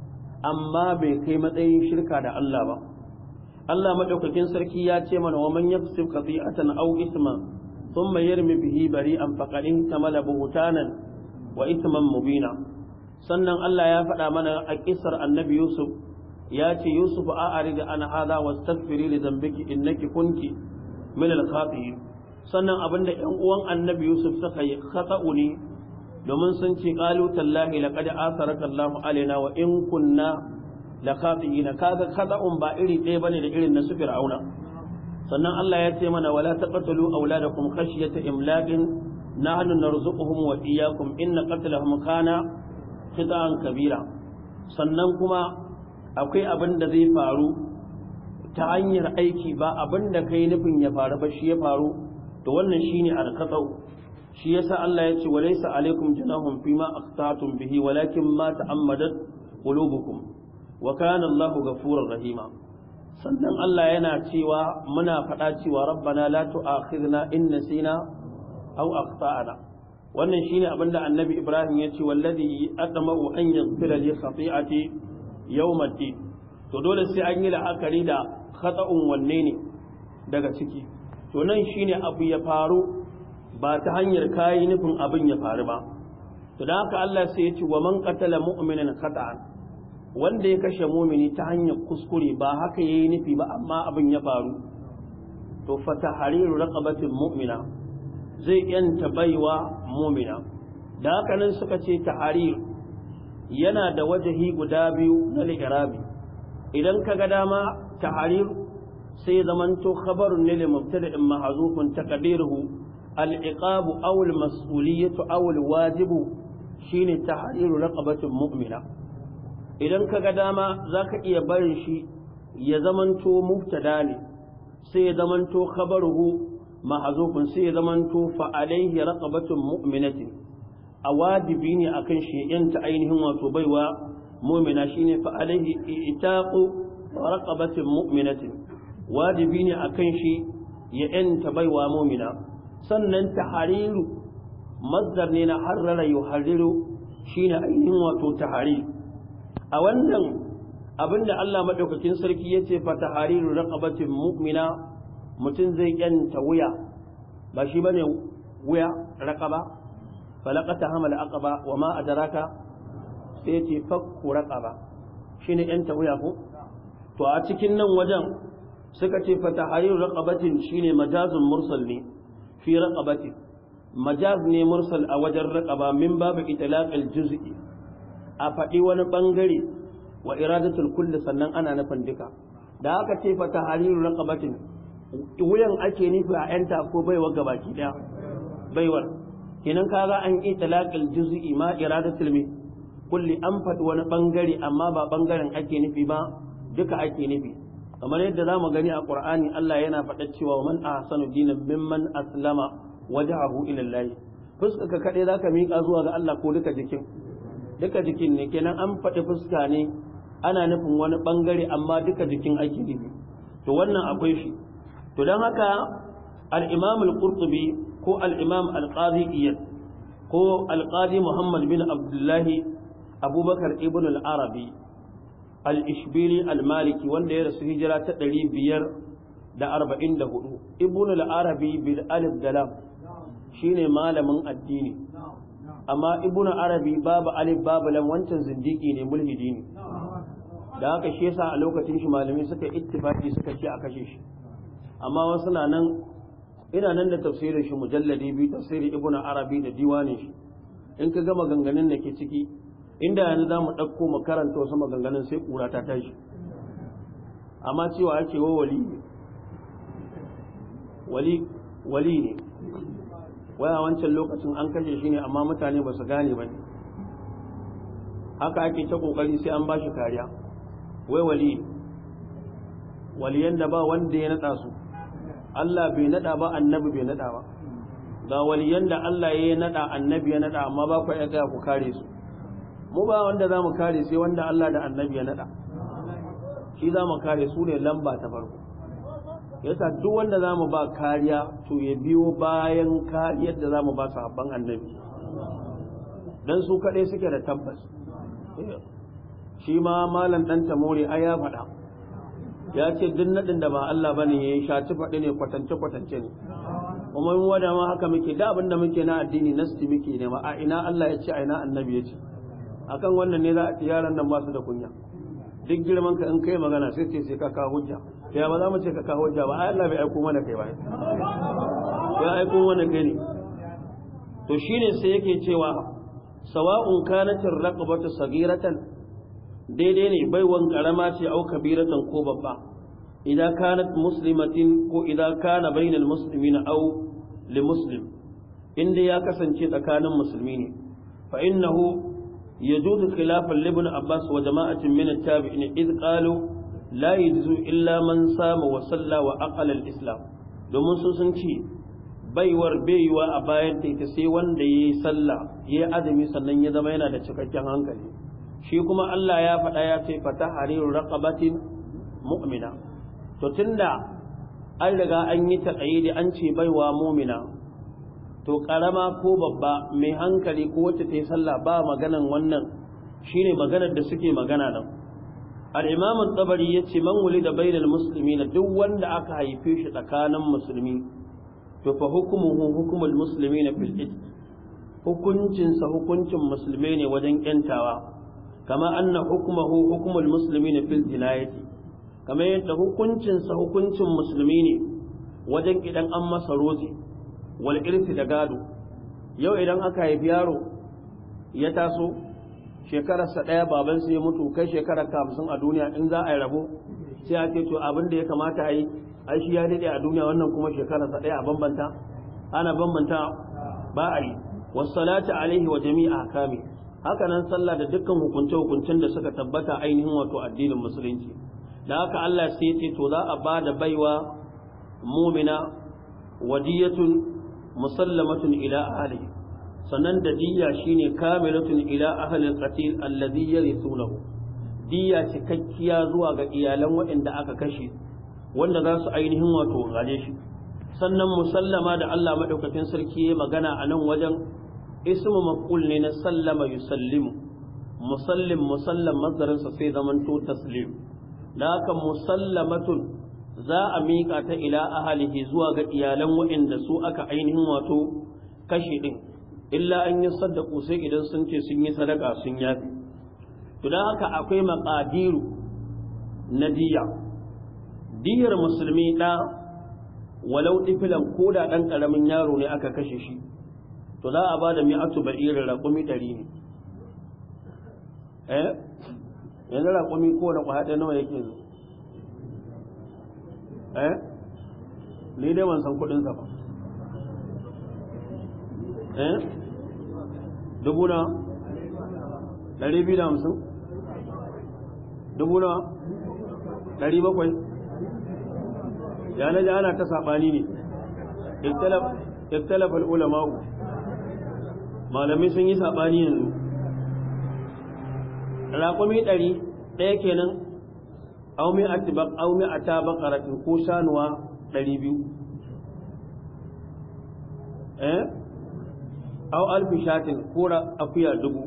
amma bai kai matsayin shirka da Allah ba Allah madaukakin sarki ya ce mana wa man yaksib khati'atan aw isman thumma yarmi bihi bari'an faqad tamala buhtanan wa ithman mubina sannan Allah ya faɗa mana a kisar annabi Yusuf ya ce Yusuf a arida an hada wastaghfiri li dhanbiki innaki kunti min al sannan abinda ƴan uwan annabi Yusuf suka yi khata'u ne domin sun ce qalu tallahi laqad asaraka Allahu alaina wa in kunna la khati'in kaga khata'un ba iri ɗaya bane da irin na su fir'auna sannan Allah ya ce mana wala taqtulu auladakum khashyata imlaqin nahnu narzuquhum wa iyyakum inna qatlahum kana khita'an kabira sannan kuma akwai abin da zai faru ta hanyar aiki ba abin da kai nufin ya faru ba shi ya faru to wannan shine alqatau shi yasa Allah ya ce walaysa alaikum junahum fima aqtatum bihi walakin ma ta'ammadat qulubukum wa kana Allahu ghafurur rahima sannan Allah yana cewa muna faɗa cewa rabbana la tu'akhidna in nasina aw akhtana wannan shine abinda annabi Ibrahim ya ce wallazi adma'u an yaghfira li khati'ati yawmiddin to dole sai an yi la'akari da khata'un wanne ne daga ciki to nan shine abu ya faru ba ta hanyar kayi nufin abin ya faru ba to da haka Allah sai ya ce wa man qatala mu'minan khata'an wanda ya kashe mumini ta hanyar kuskure ba haka yayi nufi ba amma abin ya faru to fa tahriru raqabatin mu'mina zai yanta baiwa mumina da haka nan suka ce tahrir yana da wajahi guda biyu na li'irabi idan ka ga dama tahrir sai zamanto khabarun ne li mubtada'in mahzufun taqdiruhu al-iqab aw al-mas'uliyatu aw al-wajibu shine tahriru raqabatin mu'mina idan ka ga dama zaka iya barin shi ya zamanto mubtada ne sai ya zamanto khabaruhu mahzufun sai ya zamanto fa alaihi raqabatun mu'minatin a wajibi ne akan shi yanta ainihin wato baiwa mu'mina shine fa alaihi itaqu raqabatin mu'minatin wajibi ne akan shi ya yanta baiwa mu'mina sannan tahariru mazdar ne na harrara yuharriru shine ainihin wato tahari a wannan abinda Allah madaukakin sarki yace fa tahariru raqabatin mu'mina mutum zai yanta wuya ba shi bane wuya raqaba falaqata hamal aqaba wa ma adraka sai yace fakku raqaba shine yanta wuya ko to a cikin nan wajen suka ce fa tahariru raqabatin shine majazun mursal ne fi raqabatin majaz ne mursal a wajen raqaba min babu itlaqil juz'i a faɗi wani bangare wa iradatul kulli sannan ana nufin duka da aka ce fa tahariru raqabatin wuyan ake nufi a yanta ko baiwa gabaki daya baiwar kenan kaga an itlaqil juz'i ma iradatul mi kulli an faɗi wani bangare amma ba bangaren ake nufi ba duka ake nufi kamar yadda zamu gani a Qur'ani Allah yana faɗa cewa man ahsanu dinan mimman aslama wajhahu ila Allah fuska ka kade zaka mika zuwa ga Allah ko duka jikin duka jikin ne kenan an faɗi fuska ne ana nufin wani bangare amma duka jikin ake nufi to wannan akwai shi to dan haka al-Imam al-Qurtubi ko al-Imam al-Qadi Iyad ko al-Qadi Muhammad bin Abdullah Abubakar ibn al-Arabi al-ishbili al-maliki wanda ya rasu hijira ta ɗari biyar da arba'in da hudu ibn al-arabi bil alif da lam shine malamin addini amma ibn arabi babu alif babu lam wancan zindiki ne mulhidi ne da haka shi yasa a lokacin shi malamai suka ittifaki suka ce a kashe shi amma wasu na nan ina nan da tafsirin shi mujalladi biyu tafsirin ibn arabi da diwanin shi in ka gama ganganin da ke ciki inda yanzu za mu ɗauko mu karanta wasu maganganun sai ƙura ta tashi amma cewa ake wa wali ne wali wali ne waya wancan lokacin an kashe shi ne amma mutane ba su gane ba ne haka ake ta kokari sai an ba shi kariya wai wali waliyan da ba wanda ya nada su Allah bai nada ba annabi bai nada ba ga waliyan da Allah ya nada annabi ya nada amma ba ku iya ku kare su mu ba wanda za mu kare sai wanda Allah da annabi ya nada shi za mu kare su ne lamba ta farko yasa duk wanda za mu ba kariya to ya biyo bayan kariyar da za mu ba sahabban annabi dan su kaɗai suke da tabbas shi ma malam ɗan tamori ai ya faɗa ya ce duk naɗin da ba Allah bane ya yi shaci faɗi ne kwatance kwatance ne kuma yin wada ma haka muke da abin da muke na addini nasti muke ne ma a ina Allah ya ce a ina annabi ya ce akan wannan ne za a ci yaran nan ba su da kunya duk girman ka in kai magana sai ce sai ka kawo hujja ya ba za mu ce ka kawo hujja ba ai Allah bai aiko mana kai ba ya aiko mana kai ne to shine sai yake cewa sawa'un kanat ar-raqabatu saghiratan daidai ne baiwan karama ce au kabiratan ko babba idan kanat muslimatin ko idan kana bainal muslimina au li muslim inda ya kasance tsakanin musulmi ne fa innahu يجوز خلافا لابن عباس وجماعة من التابعين إذ قالوا لا يجوز إلا من صام وصلى وأقل الإسلام domin sun sun ce baiwar baiwa a bayan ta ita sai wanda ya yi sallah ya yi azumi sannan ya zama yana da cikakken hankali shi kuma Allah ya faɗa ya ce fata hariru raqabatin mu'mina to tunda an riga an yi taƙayyidi an ce baiwa mu'mina to karama ko babba mai hankali ko wacce ta yi sallah ba maganan wannan shine maganar da suke magana nan al-imam at-tabari yace man wulida bainal muslimina duk wanda aka haife shi tsakanin musulmi to fa hukumuhu hukumul muslimina fil itq hukuncin sa hukuncin musulmai ne wajen yantawa kama anna hukmuhu hukumul muslimina fil jinayati kama yadda hukuncin sa hukuncin musulmi ne wajen idan an masa rozi wal irsi da gado yau idan aka haifi yaro ya taso shekararsa ɗaya babansa ya mutu kai shekarar hamsin a duniya in za a yi rabo sai a ce to abin da ya kamata a yi ai shi ya daɗe a duniya wannan kuma shekararsa ɗaya a bambanta ana bambanta ba a yi wassalatu alaihi wa jami'a kame haka nan sallah da dukkan hukunce hukuncen da suka tabbata ainihin wato addinin musulunci da haka Allah sai ya ce to za a ba da baiwa mumina wadiyatun musallamatun ila ahlihi sannan da diyya shine kamilatun ila ahli al-qatil alladhi yarithunahu diyya cikakkiya zuwa ga iyalan waɗanda aka kashe wanda za su ainihin wato gare shi sannan musallama da Allah madaukakin sarki ya magana a nan wajen ismu maf'ul ne na sallama yusallimu musallim musallam mazdarinsa sai zamanto taslim da haka musallamatun za a miƙa ta ila ahalihi zuwa ga iyalan waɗanda su aka ainihin wato kashe ɗin illa an yi saddaku sai idan sun ce sun yi sadaka sun yafi to don haka akwai maƙadiru na diya diyar musulmi ɗa walau ɗifilan ko da ɗan ƙaramin yaro ne aka kashe shi to za a ba da mi'atu ba'irin raƙumi ɗari ne eh yanzu raƙumi ko da ƙwaɗe nawa yake zo eh ni dai ban san kudinsa ba eh dubu na ɗari biyu da hamsin dubu na ɗari bakwai ya na ji ana ta saɓani ne iktalafal ulama'u malamai sun yi saɓani yanzu raƙumi ɗari ɗaya kenan aw mi atibaq aw mi atabaqaratin ko shanuwa 200 eh aw alfi shatin ko akuya dubu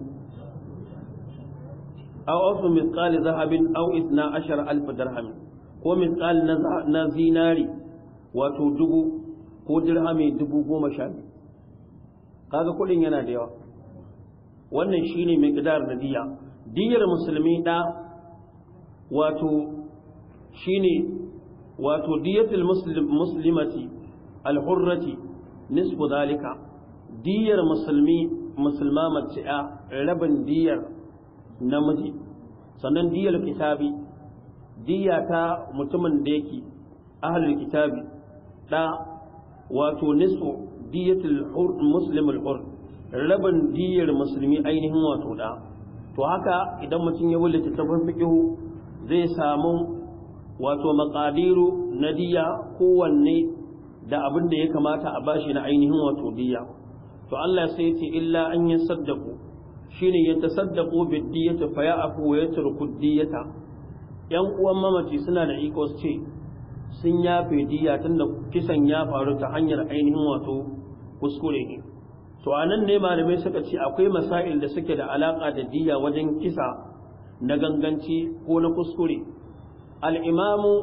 aw asu mithqali zahabin aw 12 alf dirham ko mithqal na zinari wato dubu ko dirhami dubu goma sha biyu kaga kudin yana da yawa wannan shine mai kidar da diya diyar musulmi da wato shine wato diyatul muslimati alhurrati nisfu zalika diyar musulmi musulma mace a rabin diyar namiji sannan diyar kitabi diya ta mutumin da yake ahlul kitabi da wato nisfu diyatul muslim al-hur rabin diyar musulmi ainihin wato da to haka idan mutum ya wuce littattafan fiqhu zai samu wato maqadiru na diya kowanne da abin da ya kamata a bashi na ainihin wato diya to Allah sai ya ce illa an yasaddaqu shine ya tasaddaqu bid diyati fa ya'fu wa yatruku diyata yan uwan mamaci suna da iko su ce sun yafe diya tunda kisan ya faru ta hanyar ainihin wato kuskure ne to anan ne malamai suka ce akwai masail da suke da alaka da diya wajen kisa na ganganci ko na kuskure al-imamu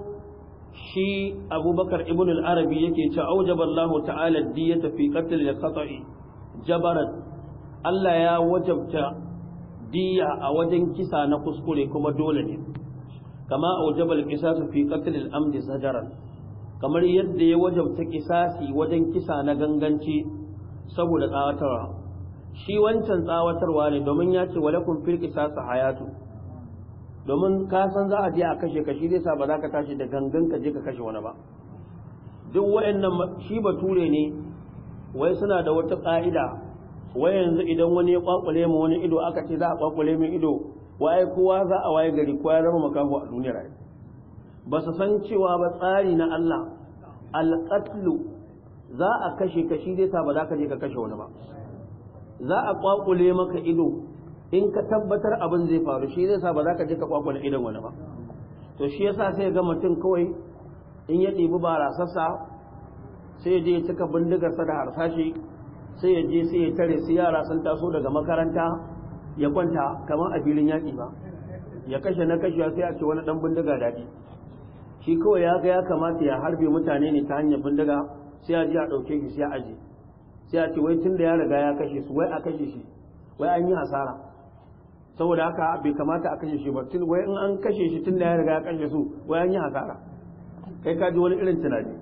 shi abubakar ibn al-arabi yake ce aujaba Allah ta'ala diyata fi qatl al-khata'i jabaran Allah ya wajabta diya a wajen kisa na kuskure kuma dole ne kama aujaba al-qisas fi qatl al-amd zajaran kamar yadda ya wajabta kisasi wajen kisa na ganganci saboda tsawatarwa shi wancan tsawatarwa ne domin ya ce walakum fil qisas hayatu domin ka san za a je a kashe ka shi zai sa ba za ka tashi da gangan ka je ka kashe wani ba duk wayannan shi bature ne wai suna da wata ka'ida wai yanzu idan wani ya kwakwale mu wani ido aka ce za a kwakwale min ido wai kowa za a waye gari kowa ya zama makaho a duniyar ai ba su san cewa ba tsari na Allah alqatlu za a kashe ka shi zai sa ba za ka je ka kashe wani ba za a kwakwale maka ido in ka tabbatar abin zai faru shi zai sa ba za ka je ka kwakwale idon wani ba to shi yasa sai ga mutum kawai in ya ɗibi barasassa sai ya je ya cika bindigarsa da harsashi sai ya je sai ya tare su yara sun taso daga makaranta ya kwanta kamar a filin yaƙi ba ya kashe na kashe sai a ce wani ɗan bindiga daɗi shi kawai ya ga ya kamata ya harbe mutane ne ta hanyar bindiga sai a je a ɗauke shi sai a aje sai a ce wai tun da ya riga ya kashe su wai a kashe shi wai an yi hasara saboda haka bai kamata a kashe shi ba tun wai in an kashe shi tun da ya riga ya kashe su wai an yi hasara kai ka ji wani irin tunani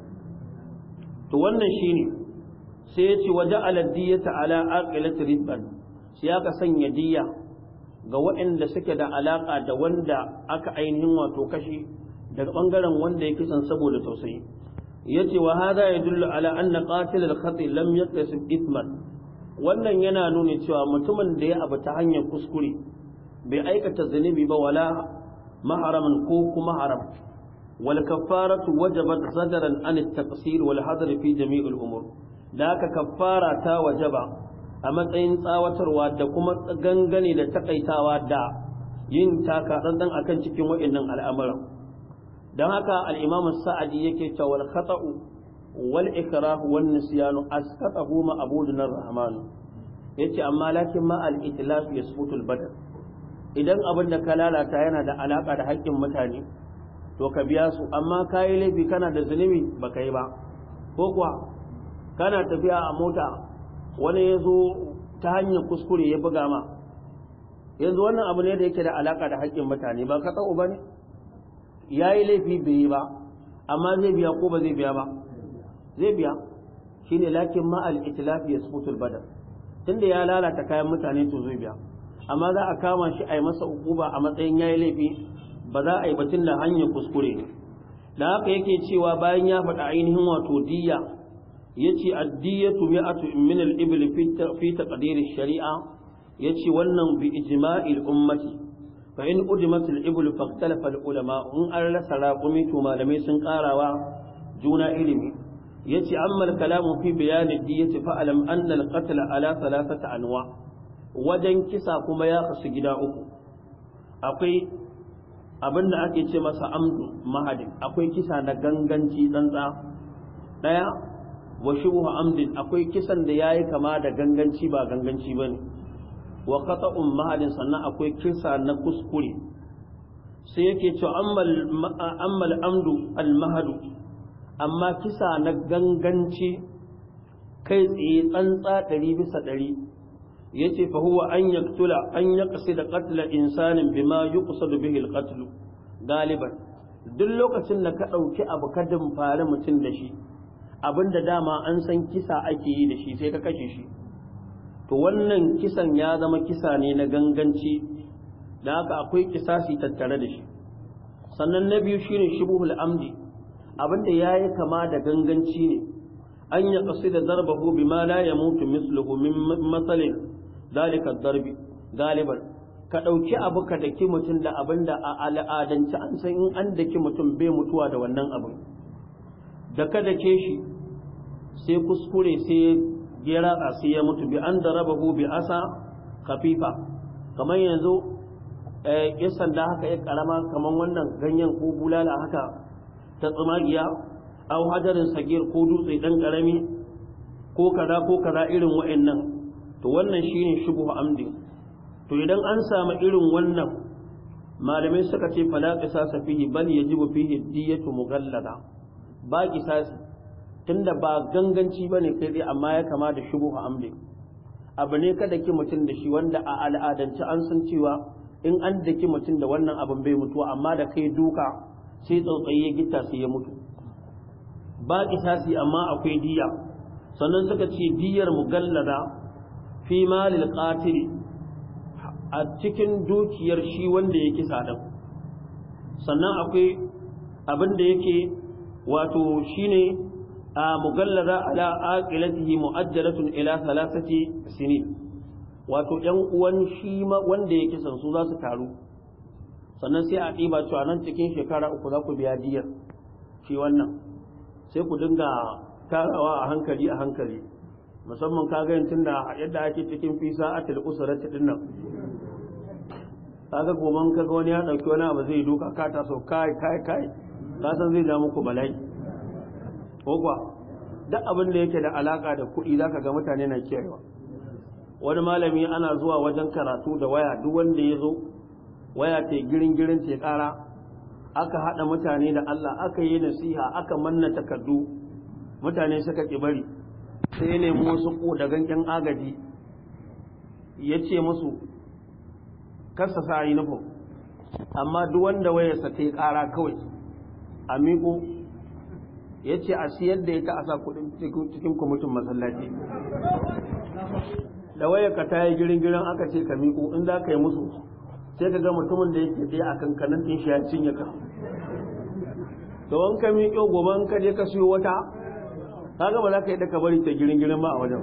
to wannan shine sai ya ce waje aladdiyata ala aqilati ribban sai aka sanya diya ga waɗanda suke da alaka da wanda aka ainihin wato kashi daga bangaren wanda ya kisan saboda tausayi yace wa hada yadullu ala anna qatil al-khati lam yaktasib ithman wannan yana nuna cewa mutumin da ya abu ta hanyar kuskure bai aikata zunubi ba wala maharamin ko kuma haram wal kaffaratu wajabat zadaran an at-taqsir wal hadar fi jami'il umur da haka kaffara ta wajaba a matsayin tsawatarwa da kuma gangane da takaitawa da yin taka dan akan cikin wa'annan al'amuran dan haka al-imam as-sa'di yake cewa wal khata'u wal ikrah wan nisyan asqatahu ma abudun ar-rahman yace amma lakin ma al-itlaf yasfutu al-badal idan abin da ka lalata yana da alaka da haƙƙin mutane to ka biya su amma kayi laifi kana da zunubi baka yi ba ko kuwa kana tafiya a mota wani ya zo ta hanyar kuskure ya buga ma yanzu wannan abu ne da yake da alaka da haƙƙin mutane ba ka tsawo ba ne ya yi laifi bai yi ba amma zai biya ko ba zai biya ba zai biya shi ne lakin ma'al itilafi ya sufutul badar tunda ya lalata kayan mutane to zai biya amma za a kama shi a yi masa ukuba a matsayin ya yi laifi ba za a yi batun da hanyar kuskure ne da haka yake cewa bayan ya faɗa ainihin wato diya ya ce addiyatu mi'atu min al-ibl fi taqdir shari'a ya ce wannan bi ijma'il ummati fa in udimat al-ibl faqtalafa al-ulama in an rasa raqumi to malamai sun karawa juna ilimi yace amma al-kalamu fi bayan ad-diyati fa alam anna al-qatl ala thalathati anwa wajen kisa kuma ya kasu gida uku akwai abin da ake ce masa amdu mahadin akwai kisa na ganganci tsantsa ɗaya wa shubhu amdin akwai kisan da yayi kama da ganganci ba ganganci bane wa qata'un mahadin sannan akwai kisa na kuskure sai yake cewa ammal ammal amdu al mahadu amma kisa na ganganci kai tsaye tsantsa ɗari bisa ɗari yace fa huwa an yaktula an yaqsida qatla insanin bima yuqsadu bihi al-qatl galiban duk lokacin da ka dauki abu ka dimfare mutum da shi abinda dama an san kisa ake yi da shi sai ka kashe shi to wannan kisan ya zama kisa ne na ganganci da haka akwai kisasi tattare da shi sannan na biyu shine shubuhul amdi abinda yayi kama da ganganci ne an ya qasida darbahu bima la yamutu misluhu min masalin dalika darbi galiban ka ɗauki abu ka daki mutum da abin da a al'adance an san in an daki mutum bai mutuwa da wannan abin da ka dake shi sai kuskure sai ya ratsa sai ya mutu bi an da raba bi asa kafifa kamar yanzu ya sanda haka ya karama kamar wannan ganyen ko bulala haka ta tsumagiya au hajarin sagir ko dutse dan karami ko kaza ko kaza irin wa'annan to wannan shine shubuhu amdi to idan an samu irin wannan malamai suka ce fala qisasa fihi bal yajibu fihi diyatu mughallada ba qisasi tunda ba ganganci bane kai dai amma ya kama da shubuhu amdi abu ne kada ki mutum da shi wanda a al'adance an san cewa in an daki mutum da wannan abin bai mutuwa amma da kai duka sai tsautsayi ya gita sai ya mutu ba qisasi amma akwai diya sannan suka ce diyar mugallada fi malil qatil a cikin dukiyar shi wanda ya kisa din sannan akwai abin da yake wato shine a mugallada ala aqilatihi mu'ajjalatun ila thalathati sinin wato yan uwan shi wanda ya kisan su za su taru sannan sai a ɗiba cewa nan cikin shekara uku za ku biya diyar shi wannan sai ku dinga tarawa a hankali a hankali musamman ka ga tun da yadda ake cikin fisa a tilkusarati din nan kaga goman kaga wani ya dauki wani abu zai duka ka taso kai kai kai ka san zai ja muku bala'i ko kuwa duk abin da yake da alaka da kuɗi zaka ga mutane na kiyayewa wani malami ana zuwa wajen karatu da waya duk wanda ya zo waya ta girin girin ta ƙara aka haɗa mutane da Allah aka yi nasiha aka manna takardu mutane suka ƙi bari sai ya nemi wasu ƙodagan ƴan agaji ya ce musu kasa sa yi nufin amma duk wanda wayarsa ta yi ƙara kawai a miƙo ya ce a siyar da ita a sa kuɗin cikin kwamitin masallaci da wayarka ta yi girin-girin aka ce ka miƙo in za ka yi musu sai ka ga mutumin da yake tsaye a kankanin ɗin shi ya cinye ka da wanka miƙo gobe ka je ka siyo wata kaga ba za ka yi daka bari ta girin-girin ba a wajen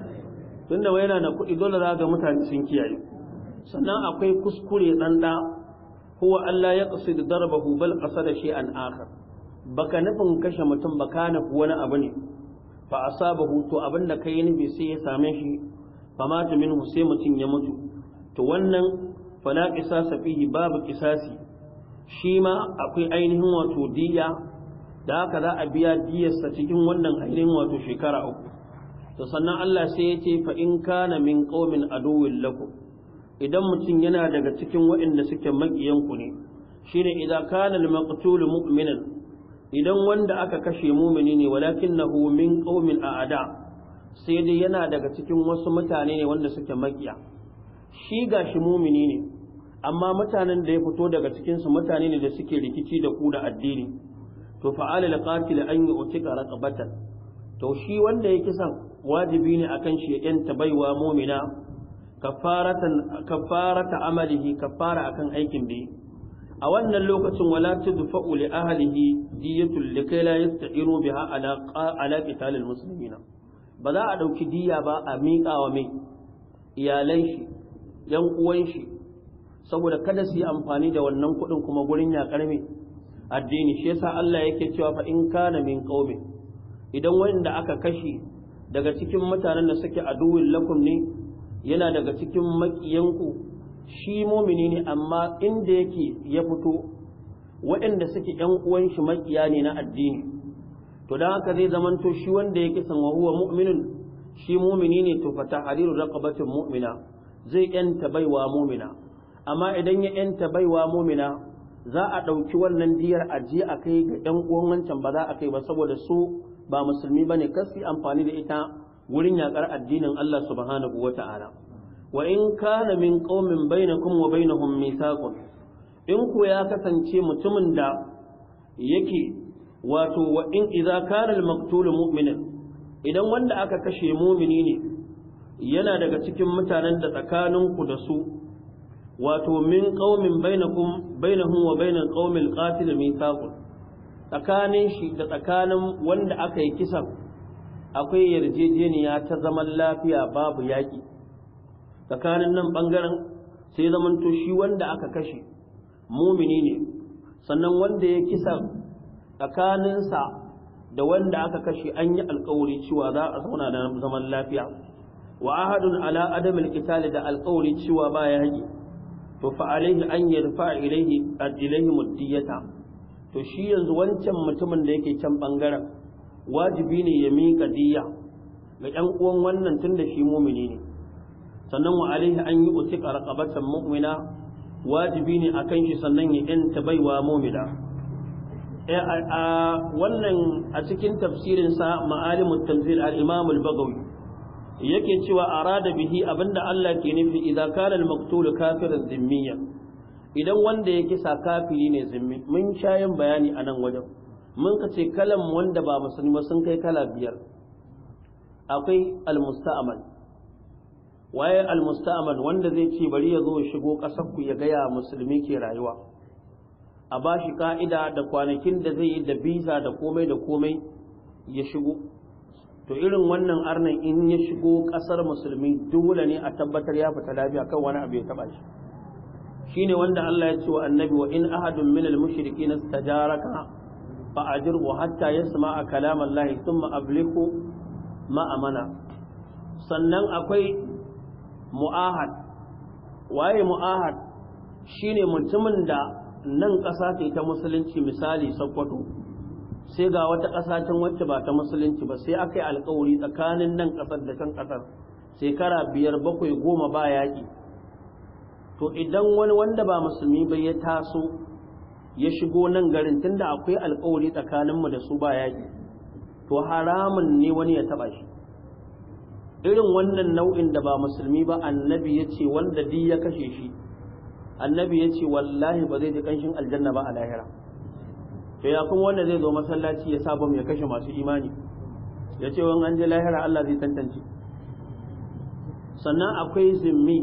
tunda wai yana da kuɗi dole za ga mutane sun kiyaye sannan akwai kuskure ɗan ɗa huwa Allah ya ƙasi da darbahu bal ƙasa da shi an akhar baka nufin kashe mutum baka nufi wani abu ne fa asabahu to abin da kai nufi sai ya same shi fa mata minhu sai mutum ya mutu to wannan fala qisasa fihi babu qisasi shi ma akwai ainihin wato diya da haka za a biya diyarsa cikin wannan ainihin wato shekara uku to sannan Allah sai ya ce fa in kana min qaumin aduwwin lakum idan mutum yana daga cikin waɗanda suke maƙiyanku ne shine idan kana al-maqtul mu'minan idan wanda aka kashe mumini ne walakinahu min qaumin a'ada sai dai yana daga cikin wasu mutane ne wanda suke maƙiya shi gashi mumini ne amma mutanen da ya fito daga cikin su mutane ne da suke rikici da ku da addini to fa'ala al-qatil an yu'tika raqabatan to shi wanda ya kisan wajibi ne akan shi ya yanta baiwa mu'mina kafaratan kafarata amalihi kafara akan aikin da a wannan lokacin wala tudfa'u li ahlihi diyatul likai la yasta'iru biha ala ala qital almuslimina ba za a dauki diya ba a miƙa wa mai iyalan shi yan uwan shi saboda kada su yi amfani da wannan kuɗin kuma gurin ya karme addini shi yasa Allah yake cewa fa in kana min qaumi idan wanda aka kashe daga cikin mutanen da suke aduwin lakum ne yana daga cikin makiyanku shi mumini ne amma inda yake ya fito waɗanda suke ‘yan uwan shi makiya ne na addini to don haka zai zamanto shi wanda yake san wa huwa mu'minin shi mumini ne to fata hariru raqabatin mu'mina zai yanta baiwa mumina amma idan ya yanta baiwa mumina za a ɗauki wannan diyar ajiye a kai ga ‘yan uwan wancan ba za a kai ba saboda su ba musulmi bane kasi amfani da ita wurin yakar addinin Allah subhanahu wata'ala wa in kana min qaumin bainakum wa bainahum mithaqun in ku ya kasance mutumin da yake wato wa in idza kana al-maqtul mu'minan idan wanda aka kashe mumini ne yana daga cikin mutanen da tsakaninku da su wato min qaumin bainakum bainahum wa bainal qaumil qatil mithaqun tsakanin shi da tsakanin wanda aka yi kisan akwai yarjejeniya ta zaman lafiya babu yaƙi tsakanin nan ɓangaren sai zamanto shi wanda aka kashe mumini ne sannan wanda ya kisa tsakaninsa da wanda aka kashe an yi alkawari cewa za a zauna da zaman lafiya wa ahadun ala adamil qitali da alkawari cewa ba yaƙi to fa alaihi an yarfa ilaihi ilaihi muddiyata to shi yanzu wancan mutumin da yake can bangaren wajibi ne ya miƙa diyya ga ƴan uwan wannan tun da shi mumini ne sannan wa alaihi an yi utika raqabatan mu'mina wajibi ne akan shi sannan ya yanta baiwa mu'mina a wannan a cikin tafsirin sa ma'alimut tanzil al-imam al-bagawi yake cewa arada bihi abinda Allah ke nufi idan kana al-maqtul kafiran zimmiyan idan wanda ya kisa kafiri ne zimmi mun shayin bayani a nan wajen mun ka ce kalan wanda ba musulmi sun kai kala biyar akwai almusta'amal waye almusta'amal wanda zai ce bari ya zo shigo ƙasar ku ya gaya musulmi ke rayuwa a ba shi ka'ida da kwanakin da zai yi da biza da komai da komai ya shigo to irin wannan arnan in ya shigo ƙasar musulmi dole ne a tabbatar ya fita lafiya kan wani abu ya taba shi shine wanda Allah ya ce wa annabi wa in ahadun min al-mushrikeen istajaraka fa ajirhu hatta yasma'a kalam Allah thumma ablighu ma amana sannan akwai mu'ahad waye mu'ahad shine mutumin da nan ƙasa ce ta musulunci misali Sokoto sai ga wata ƙasa can wacce ba ta musulunci ba sai aka yi alƙawari tsakanin nan ƙasar da can ƙasar shekara biyar bakwai goma ba yaƙi to idan wani wanda ba musulmi ba ya taso ya shigo nan garin tunda akwai alkawari tsakaninmu da su ba yaƙi to haramun ne wani ya taɓa shi irin wannan nau'in da ba musulmi ba annabi ya ce wanda duk ya kashe shi annabi ya ce wallahi ba zai ji ƙanshin aljanna ba a lahira to ya kuma wanda zai zo masallaci ya sa bam ya kashe masu imani ya ce wani an je lahira Allah zai tantance sannan akwai zimmi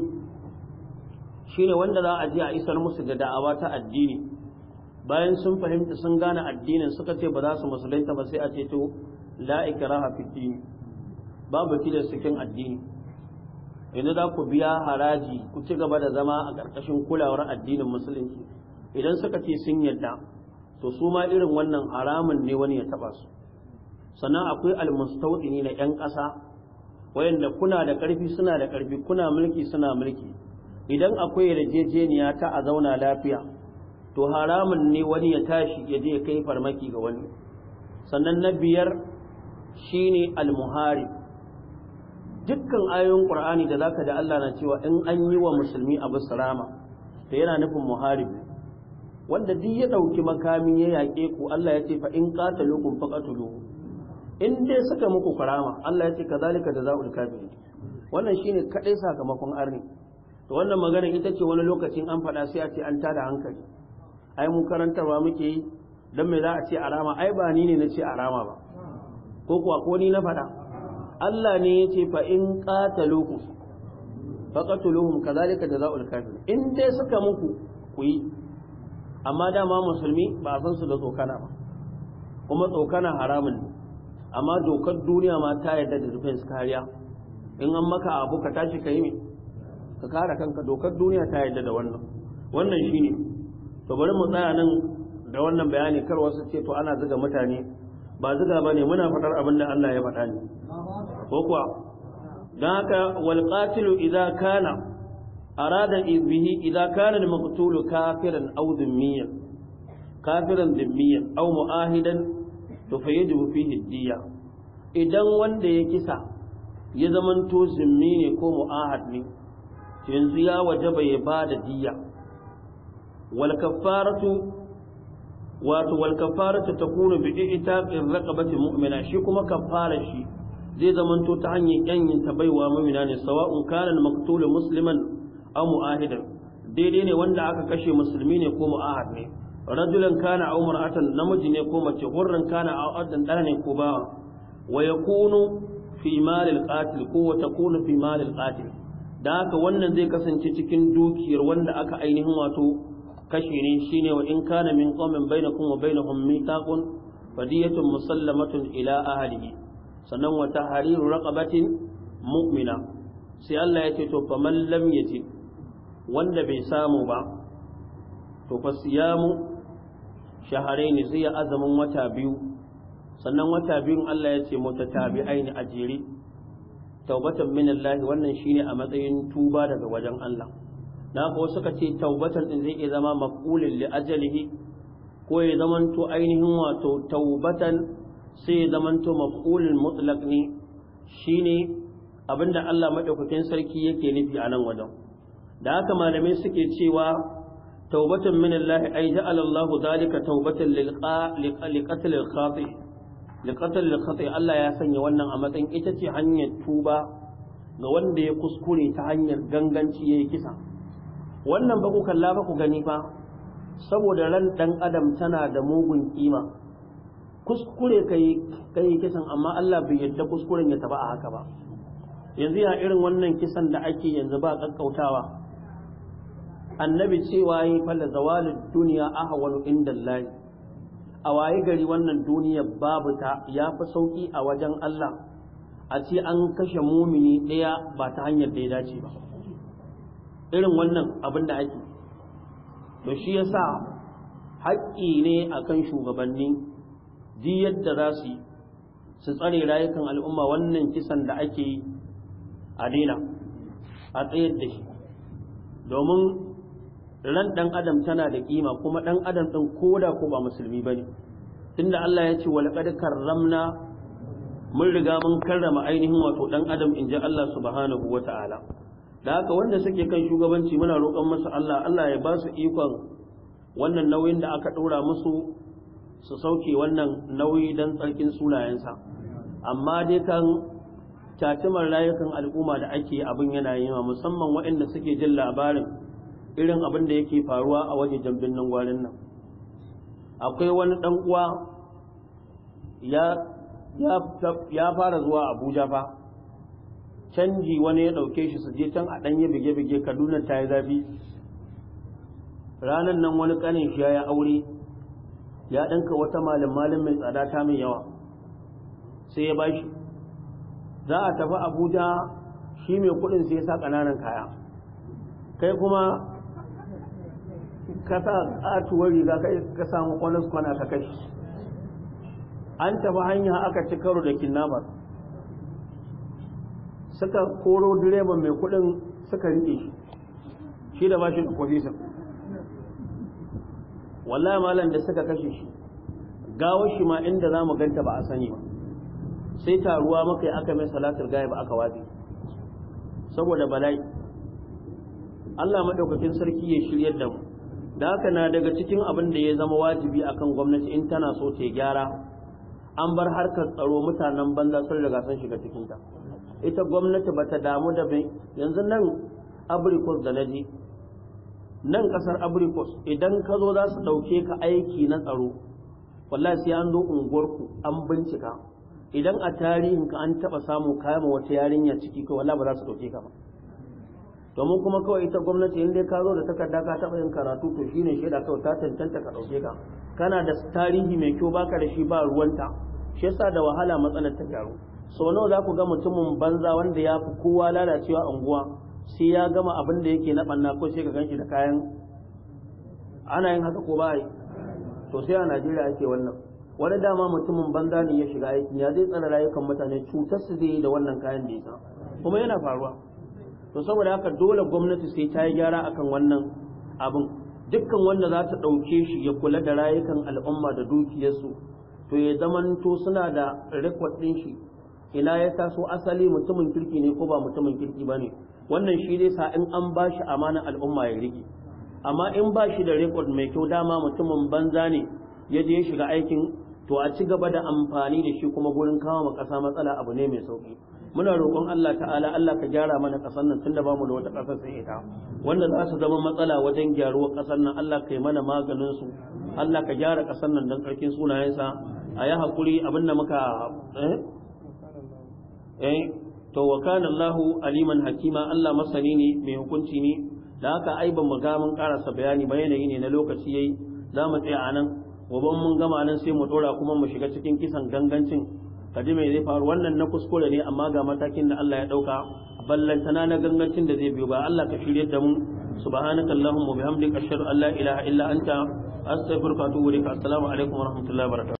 shine wanda za a je a isar musu da da'awa ta addini bayan sun fahimta sun gane addinin suka ce ba za su musulunta ba sai a ce to la ikraha fi din babu tilas cikin addini yanzu za ku biya haraji ku ci gaba da zama a ƙarƙashin kulawar addinin musulunci idan suka ce sun yadda to su ma irin wannan haramun ne wani ya taba su sannan akwai almustaudini na 'yan ƙasa wayanda kuna da ƙarfi suna da ƙarfi kuna mulki suna mulki idan akwai yarjejeniya ta a zauna lafiya to haramun ne wani ya tashi ya je kai farmaki ga wani sannan na biyar shine almuhari dukkan ayoyin qur'ani da zaka da Allah na cewa in an yi wa musulmi abu salama to yana nufin muharib wanda duk ya dauki makami ya yaƙe ku Allah ya ce fa in qatalukum faqatuluhu in dai suka muku karama Allah ya ce kazalika jazaul kafirin wannan shine kadai sakamakon arni to wannan magana ita ce wani lokacin an faɗa sai a ce an tada hankali ai mu karantarwa muke yi dan me za a ce arama ai ba ni ne na ce arama ba ko kuwa ko ni na faɗa Allah ne ya ce fa in qatalukum faqatuluhum kazalika jazaul kafirin in dai suka muku ku yi amma dama musulmi ba san su da tsokana ba kuma tsokana haramun ne amma dokar duniya ma ta yarda da defense kariya in an maka abu ka tashi ka yi me ka kare kanka dokar duniya ta yarda da wannan wannan shine to bari mu tsaya nan da wannan bayani kar wasu ce to ana zuga mutane ba zuga bane muna faɗar abin da Allah ya faɗa ne ko kuwa dan haka wal qatilu idza kana arada bihi idza kana al maqtul kafiran aw dhimmiyan kafiran dhimmiyan aw muahidan to fa yajibu fihi diya idan wanda ya kisa ya zamanto zimmi ne ko mu'ahad ne yanzu ya wajaba ya bada diya wal kaffaratu wato wal kaffaratu takunu bi itaqir raqabati mu'mina shi kuma kaffara shi zai zamanto ta hanyar yanyin ta baiwa mu'mina ne sawa'un kana al maqtul musliman aw mu'ahidan daidai ne wanda aka kashe musulmi ne ko mu'ahad ne rajulan kana aw mar'atan namiji ne ko mace hurran kana aw addan dana ne ko bawa wa yakunu fi malil qatil ko wa takunu fi malil qatil da haka wannan zai kasance cikin dukiyar wanda aka ainihin wato kashe ne shine wa in kana min qaumin bainakum wa bainahum mithaqun fadiyatun musallamatun ila ahlihi sannan wa tahriru raqabatin mu'mina sai Allah ya ce to faman lam yaji wanda bai samu ba to fa siyamu shahrayn sai ya azamin wata biyu sannan wata biyun Allah ya ce mutatabi'ain a jere taubatan min Allah wannan shine a matsayin tuba daga wajen Allah na ko suka ce taubatan din zai iya zama maqulin li ajalihi ko ya zamanto ainihin wato taubatan sai ya zamanto maqulul mutlaq ne shine abinda Allah madaukakin sarki yake nufi a nan wajen da haka malamai suke cewa taubatan min Allah ay ja'ala Allah zalika taubatan lil qatl al khati li qatl al khati Allah ya sanya wannan a matsayin ita ce hanyar tuba ga wanda ya kuskure ta hanyar ganganci yayi kisa wannan ba ku kalla ba ku gani fa saboda ran dan adam tana da mugun kima kuskure kai kai kisan amma Allah bai yadda kuskuren ya taba a haka ba yanzu ya irin wannan kisan da ake yanzu ba kakkautawa annabi cewa yi falla zawalin duniya ahwalu inda Allah a waye gari wannan duniya babu ta ya fi sauki a wajen Allah a ce an kashe mumini ɗaya ba ta hanyar da ya dace ba irin wannan abin da ake to shi yasa haƙƙi ne akan shugabanni ji yadda za su yi su tsare rayukan al'umma wannan kisan da ake yi a daina a tsayar da shi domin ran ɗan adam tana da ƙima kuma ɗan adam ɗin koda ko ba musulmi ba ne tunda Allah ya ce walaƙad karramna mun riga mun karrama ainihin wato ɗan adam in ji Allah subhanahu wa ta'ala da haka wanda suke kan shugabanci muna roƙon masu Allah Allah ya ba su ikon wannan nauyin da aka ɗora musu su sauke wannan nauyi don tsarkin sunayensa amma dai kan tatimar rayukan al'umma da ake abin yana yi musamman waɗanda suke jin labarin irin abin da yake faruwa a waje jambin nan gwarin nan akwai wani ɗan uwa ya fara zuwa abuja fa canji wani ya ɗauke shi su je can a ɗanye bige-bige kaduna ta yi zafi ranar nan wani ƙanin shi ya aure ya ɗanka wata malin malin mai tsada ta mai yawa sai ya bashi za a tafi abuja shi mai kuɗin sai ya sa ƙananan kaya kai kuma ka sa ƙatuwar riga ka samu kwanas kwana ka kashi an tafi hanya aka ci karo da kinnamar suka koro direban mai kudin suka rike shi shi da bashi da kwafisa wallahi malam da suka kashe shi gawo shi ma inda za mu ganta ba a sani ba sai taruwa maka yi aka mai salatar gaya ba aka watsi saboda bala'i Allah maɗaukakin sarki ya shiryar da mu da haka na daga cikin abin da ya zama wajibi akan gwamnati in tana so ta gyara an bar harkar tsaro mutanen banza sun riga sun shiga cikinta ita gwamnati ba ta damu da bai yanzu nan abrikos da naji nan kasar abrikos idan ka zo za su ɗauke ka aiki na tsaro wallahi sai an zo unguwarku an bincika idan a tarihin ka an taɓa samu kama wata yarinya ciki ko wallahi ba za su ɗauke ka ba domin kuma kawai ita gwamnati in dai ka zo da takarda ka taɓa yin karatu to shine shaida kawai ta cancanta ka ɗauke ka kana da tarihi mai kyau baka da shi ba ruwanta shi yasa da wahala matsalar ta gyaru so nawa za ku ga mutumin banza wanda ya fi kowa lalacewa unguwa sai ya gama abin da yake na ɓanna ko sai ka ganshi da kayan ana yin haka ko ba yi to sai a najeriya ake wannan wani dama mutumin banza ne ya shiga aiki ya zai tsara rayukan mutane cutar su zai yi da wannan kayan da ya kuma yana faruwa to saboda haka dole gwamnati sai ta yi gyara akan wannan abin dukkan wanda za ta ɗauke shi ya kula da rayukan al'umma da dukiyarsu to ya zamanto suna da rikwad ɗin shi ina ya taso asali mutumin kirki ne ko ba mutumin kirki ba ne wannan shi dai sa in an ba shi amanar al'umma ya riƙe amma in ba shi da rikwad mai kyau dama mutumin banza ne ya je shiga aikin to a ci gaba da amfani da shi kuma gurin kawo ma ƙasa matsala abu ne mai sauƙi muna roƙon Allah ta'ala Allah ka gyara mana ƙasar nan tunda bamu da wata ƙasar sai ita wanda za su zama matsala wajen gyaruwar ƙasar nan Allah ka yi mana maganin su Allah ka gyara ƙasar nan don ƙarfin sunayensa a yi haƙuri abin da muka eh eh to wa kana Allahu aliman hakima Allah masani ne mai hukunci ne da haka ai ban mu ga mun karasa bayani ba yanayi ne na lokaci yayi za mu tsaya anan gobe mun gama nan sai mu dora kuma mu shiga cikin kisan gangancin ka ji me zai faru wannan na kuskure ne amma ga matakin da Allah ya dauka ballantana na gangancin da zai biyo ba Allah ka shirye da mu subhanaka allahumma bihamdika ashhadu an la ilaha illa anta astaghfiruka wa atubu ilaik assalamu alaikum wa rahmatullahi wa barakatuh